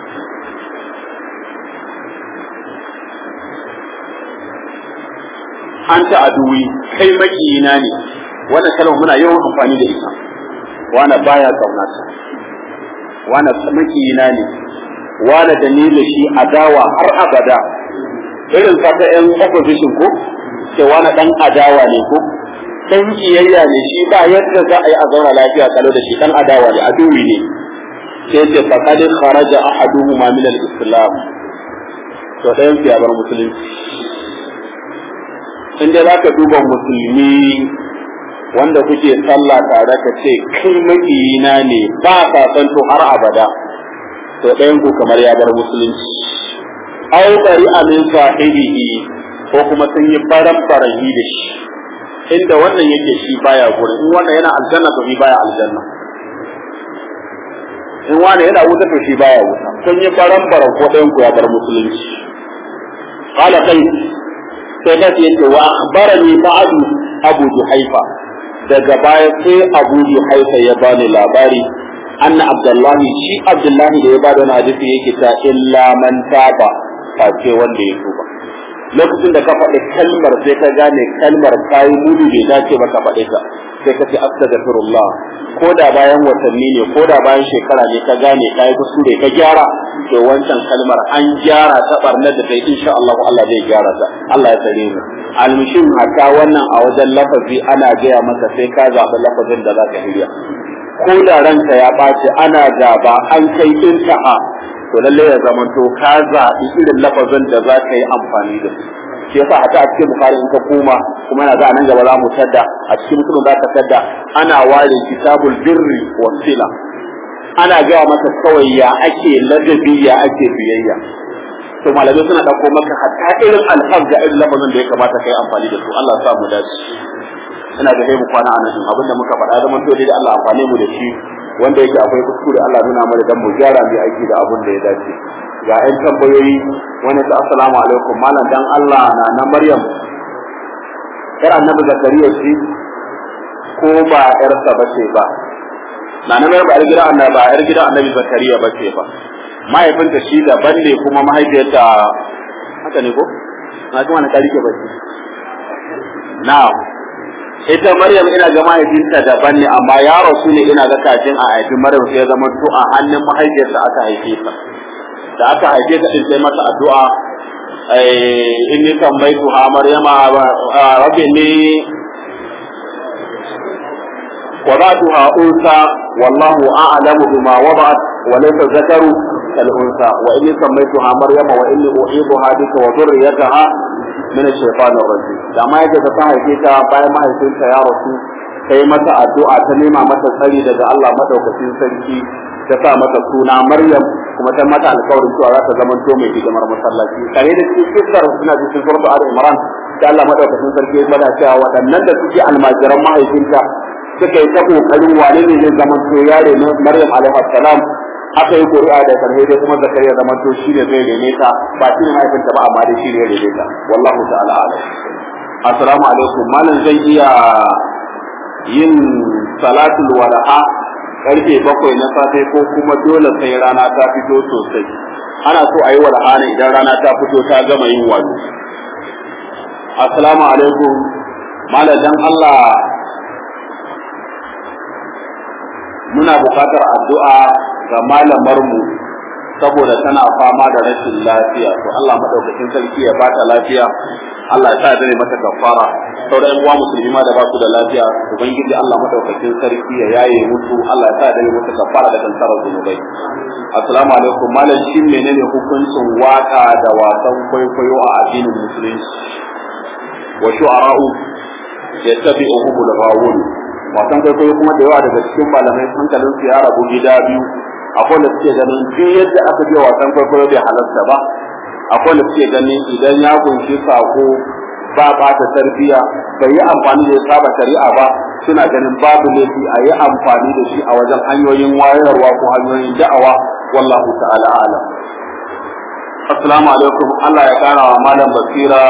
anta aduwi kai makina ne wannan kalmar muna yawan amfani da ita wani baya kaunata wani makina ne wani da ni da shi adawa har abada irin fata yan opposition ko ce wani dan adawa ne ko dan kiyayya ne shi ba yadda za a yi a zauna lafiya kalau da shi dan adawa ne aduwi ne sai ce faqad kharaja ahaduhuma min al-islam to ɗayan ya bar musulunci in dai zaka duba musulmi wanda kuke sallah tare ka ce kai makiyina ne ba ka san to har abada to ɗayan ku kamar ya bar musulunci aw bari amin sahibihi ko kuma sun yi baran barahi da shi inda wannan yake shi baya gurin in wannan yana aljanna to shi baya aljanna in wani yana wuta to shi baya wuta sun yi baran baran ko ɗayan ku ya bar musulunci qala kai sai da yace wa akhbarani ba'du abu juhaifa daga baya sai abu juhaifa ya bani labari anna abdullahi shi abdullahi da ya bada wani hadisi yake ta illa man taba face wanda ya tuba lokacin da ka faɗi kalmar sai ka gane kalmar kayi mudu bai dace ba ka faɗe ta sai ka ce astaghfirullah ko da bayan watanni ne ko da bayan shekara ne ka gane kayi kuskure ka gyara to wancan kalmar an gyara ta barnar da kai insha Allah Allah zai gyara ta Allah ya tsare mu almushin haka wannan a wajen lafazi ana gaya maka sai ka zaɓi lafazin da za ka hirya ko da ranka ya ɓaci ana gaba an kai intaha to lalle ya zama to ka zaɓi irin lafazin da za ka yi amfani da su shi yasa a ta a cikin bukari in ka koma kuma yana za a nan gaba za mu tadda a cikin mutumin za ka tadda ana ware kitabul birri wa sila ana gaya maka kawai ya ake ladabi ya ake biyayya to malamai suna ɗauko maka hatta irin alfaz da irin lafazin da ya kamata ka yi amfani da su Allah ya sa mu dace ina da mu kwana a nan abinda muka faɗa zaman to da Allah amfane mu da shi wanda yake akwai kuskure Allah nuna mana dan mu gyara mu aiki da abin da ya dace ga ƴan tambayoyi wani ta assalamu alaikum malam dan Allah na na Maryam yar annabi Zakariya ce ko ba yarsa ba ce ba na na Maryam ba yar gidan annabi ba yar gidan annabi Zakariya ba ce ba mahaifinta shi daban ne kuma mahaifiyarta haka ne ko na ji wani karike ba ce na'am ita Maryam ina ga mahaifinta daban ne amma ya rasu ne ina ga kafin a haifi Maryam sai ya zama to a hannun mahaifiyarsa aka haife ta da aka haife ta din sai mata addu'a in ni tambaitu ha Maryama rabbi ni وضعتها أنثى والله أعلم بما وضعت وليس الذكر كالأنثى وإني سميتها مريم وإني أعيذها بك وذريتها من الشيطان الرجيم da ma yadda ta haife ta bayan mahaifinta ya rasu sai mata addu'a ta nema mata tsari daga Allah madaukakin sarki ta sa mata suna Maryam kuma ta mata alƙawarin cewa za ta zama to mai hidimar masallaci kare da cikin kissar suna cikin suratul al-imran da Allah madaukakin sarki ya bada cewa waɗannan da suke almajiran mahaifinta suka yi ta kokarin wane ne zai zama to yare na Maryam alaihi salam aka yi ƙuri'a da karhe dai kuma zakariya zama to shi ne zai rene ta ba shi ne mahaifinta ba amma dai shi ne ya rene ta wallahu ta'ala alam assalamu alaikum malam zan iya yin salatul wala'a karfe bakwai na safe ko kuma dole sai rana ta fito sosai ana so a yi wala'a ne idan rana ta fito ta gama yin wato assalamu alaikum malam dan Allah muna buƙatar addu'a ga malamarmu saboda tana fama da rashin lafiya to Allah madaukakin sarki ya bata lafiya Allah ya sa dare mata kafara sauran uwa musulmi ma da ba su da lafiya ubangiji Allah madaukakin sarki ya yaye musu Allah ya sa dare mata kafara da kansarar zunubai assalamu alaikum malam shin menene hukuncin waka da wasan kwaikwayo a addinin musulunci wa shu'ara'u yattabi'uhum al-ghawun wasan kwaikwayo kuma da yawa daga cikin malamai hankalin su ya rabu gida biyu akwai da suke ganin duk yadda aka je wasan kwaikwayo bai halarta ba akwai da suke ganin idan ya kunshi sako ba ba ta tarbiya bai yi amfani da saba shari'a ba suna ganin babu laifi a yi amfani da shi a wajen hanyoyin wayarwa ko hanyoyin da'awa wallahu ta'ala alam assalamu alaikum Allah ya kara wa malam basira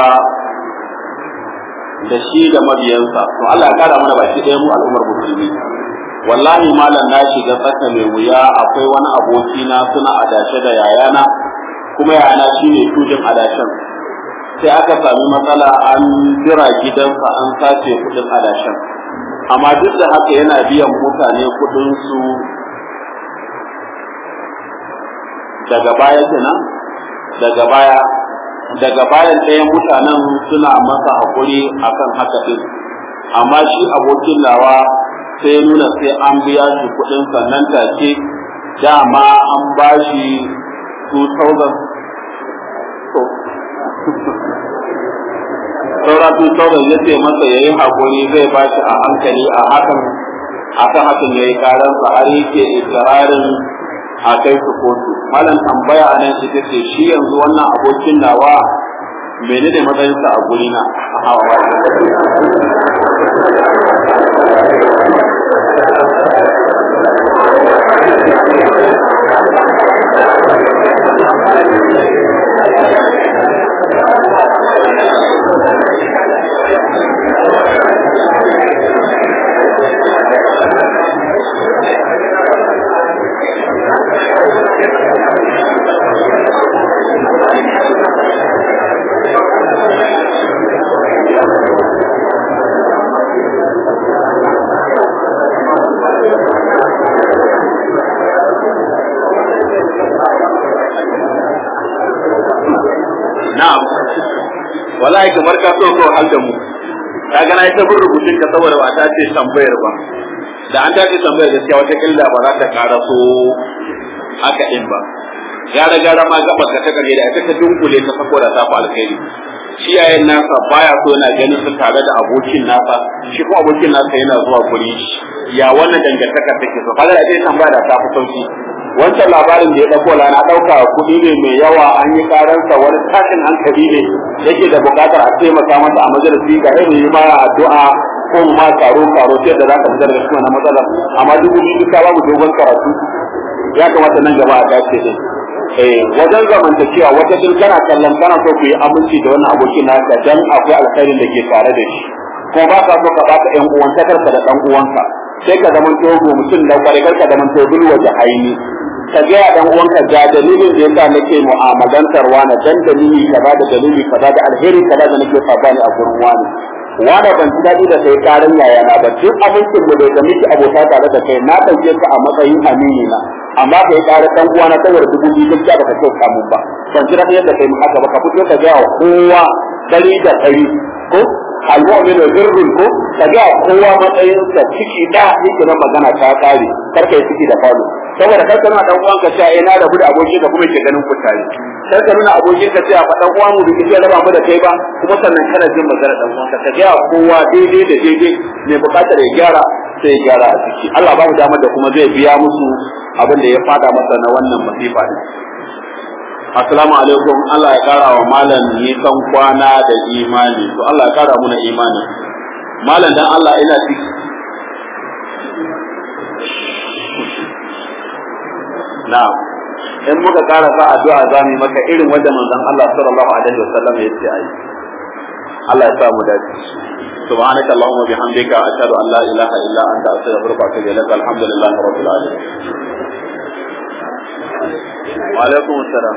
da shi da mabiyansa to Allah ya kara mana baki ɗaya mu al'ummar musulmi wallahi malam na shiga tsaka mai wuya akwai wani aboki na suna adashe da yayana kuma yayana shine tujin adashen sai aka sami matsala an jira gidansa an sace kudin adashen amma duk da haka yana biyan mutane kudin su daga baya kenan daga baya daga bayan ɗayan mutanen suna masa haƙuri akan haka ɗin amma shi abokin nawa sai nuna sai an biya shi kuɗin sannan take dama an ba shi 2000 saura 2000 ya ce masa ya yi haƙuri zai ba shi a hankali a hakan akan hakan ya yi karansa har yake ikirarin a kai su kotu malam tambaya a nan ita ce shi yanzu wannan abokin nawa menene matsayinsa a gurina a hawa na'am wallahi kamar ka so ko hal da mu kaga na yi ta rubutun ka saboda ba ta ce tambayar ba da an ta ce tambayar gaskiya wata killa ba za ta kara so haka din ba gara gara ma gaba ka ta kare da ita ta dunkule ta sako da ta fa alkhairi shi yayin nasa baya so yana ganin su tare da abokin nasa shi kuma abokin nasa yana zuwa guri ya wannan dangantaka take so kaga da dai tambaya da ta fi sauki wancan labarin da ya dauko lana dauka kuɗi ne mai yawa an yi karansa wani tashin hankali ne yake da buƙatar a taimaka masa a majalisi ga irin yi ma addu'a ko ma karo karo sai da zaka fitar da shi wannan matsalar amma duk wani duka babu dogon karatu ya kamata nan gaba a dace ne eh wajen zamantakewa wata din kana kallon kana so ku yi aminci da wannan abokin naka dan akwai alkhairin da ke tare da shi kuma ba ka so ka baka ƴan uwantakarka da ɗan uwanka sai ka zama togo mutum da kware ka zama tobul waje aini ka ga dan uwanka ga dalilin da yasa nake mu'amalantar wani dan dalili kaza da dalili kaza da alheri kaza da nake sabani a gurin wani wani ban ji daɗi da kai karan yaya na ba duk abincin da bai da miki abota tare da kai na ɗauke ka a matsayin amini na amma ka yi ƙara ɗan uwana saboda dubu biyu gaskiya ba ka kyau kamun ba ban ji daɗi yadda kai mu haka ba ka fito ka gaya wa kowa ɗari da ɗari ko almu'min birrun ko ka ga kowa matsayin sa ciki da yake na magana ta kare kar ka yi ciki da falo saboda kar ka nuna dan uwanka cewa eh na rabu da abokin ka kuma yake ganin ku tare kar ka nuna abokin ka cewa fa dan uwan mu da kike raba mu da kai ba kuma sannan kana jin magana dan uwanka ka ga kowa daidai da daidai ne bukatar ya gyara sai ya gyara a ciki Allah ba mu damar da kuma zai biya musu abin da ya fada masa na wannan masifa ne Assalamu alaikum Allah ya kara wa malam nisan kwana da imani to Allah ya kara muna imani malam dan Allah ina ciki na'am in muka kara sa addu'a za mu maka irin wanda manzon Allah sallallahu alaihi wasallam ya ce ai Allah ya sa mu dace سبحانك اللهم وبحمدك أشهد أن لا إله إلا أنت أستغفرك وأتوب إليك الحمد لله رب العالمين wa alaikum assalam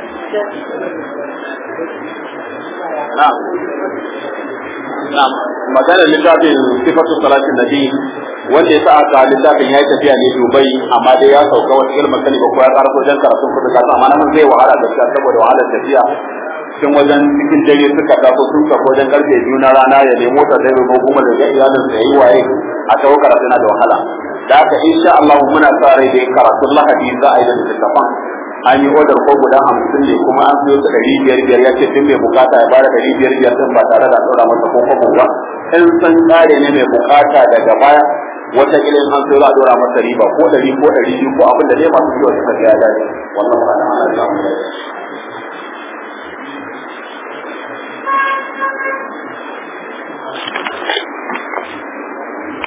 na'am na'am magana littafin sifatu salatin nabi wanda ya sa aka littafin ya yi tafiya ne Dubai amma dai ya sauka wata ilmin sani ba ko ya karasa wajen karatun kudu kasa amma nan zai wahala gaskiya saboda wahalar tafiya cikin wajen cikin dare suka taso sun tafi wajen karfe biyu na rana ya nemo ta dai ko kuma da ya iyalin sa yayi waye a tawo karatu na da wahala da haka insha Allah muna sa rai da karatun Lahadi za a yi da littafin an yi odar ko guda hamsin ne kuma an siyo su ɗari biyar biyar ya ce tun mai bukata ya bada ɗari biyar biyar din ba tare da ɗora masa ko kwabo ba in san tsare ne mai bukata daga baya wata ilin an siyo za a ɗora masa riba ko ɗari ko ɗari biyu ko abin da dai masu kyau suka ga ya dace wannan ba da ana samu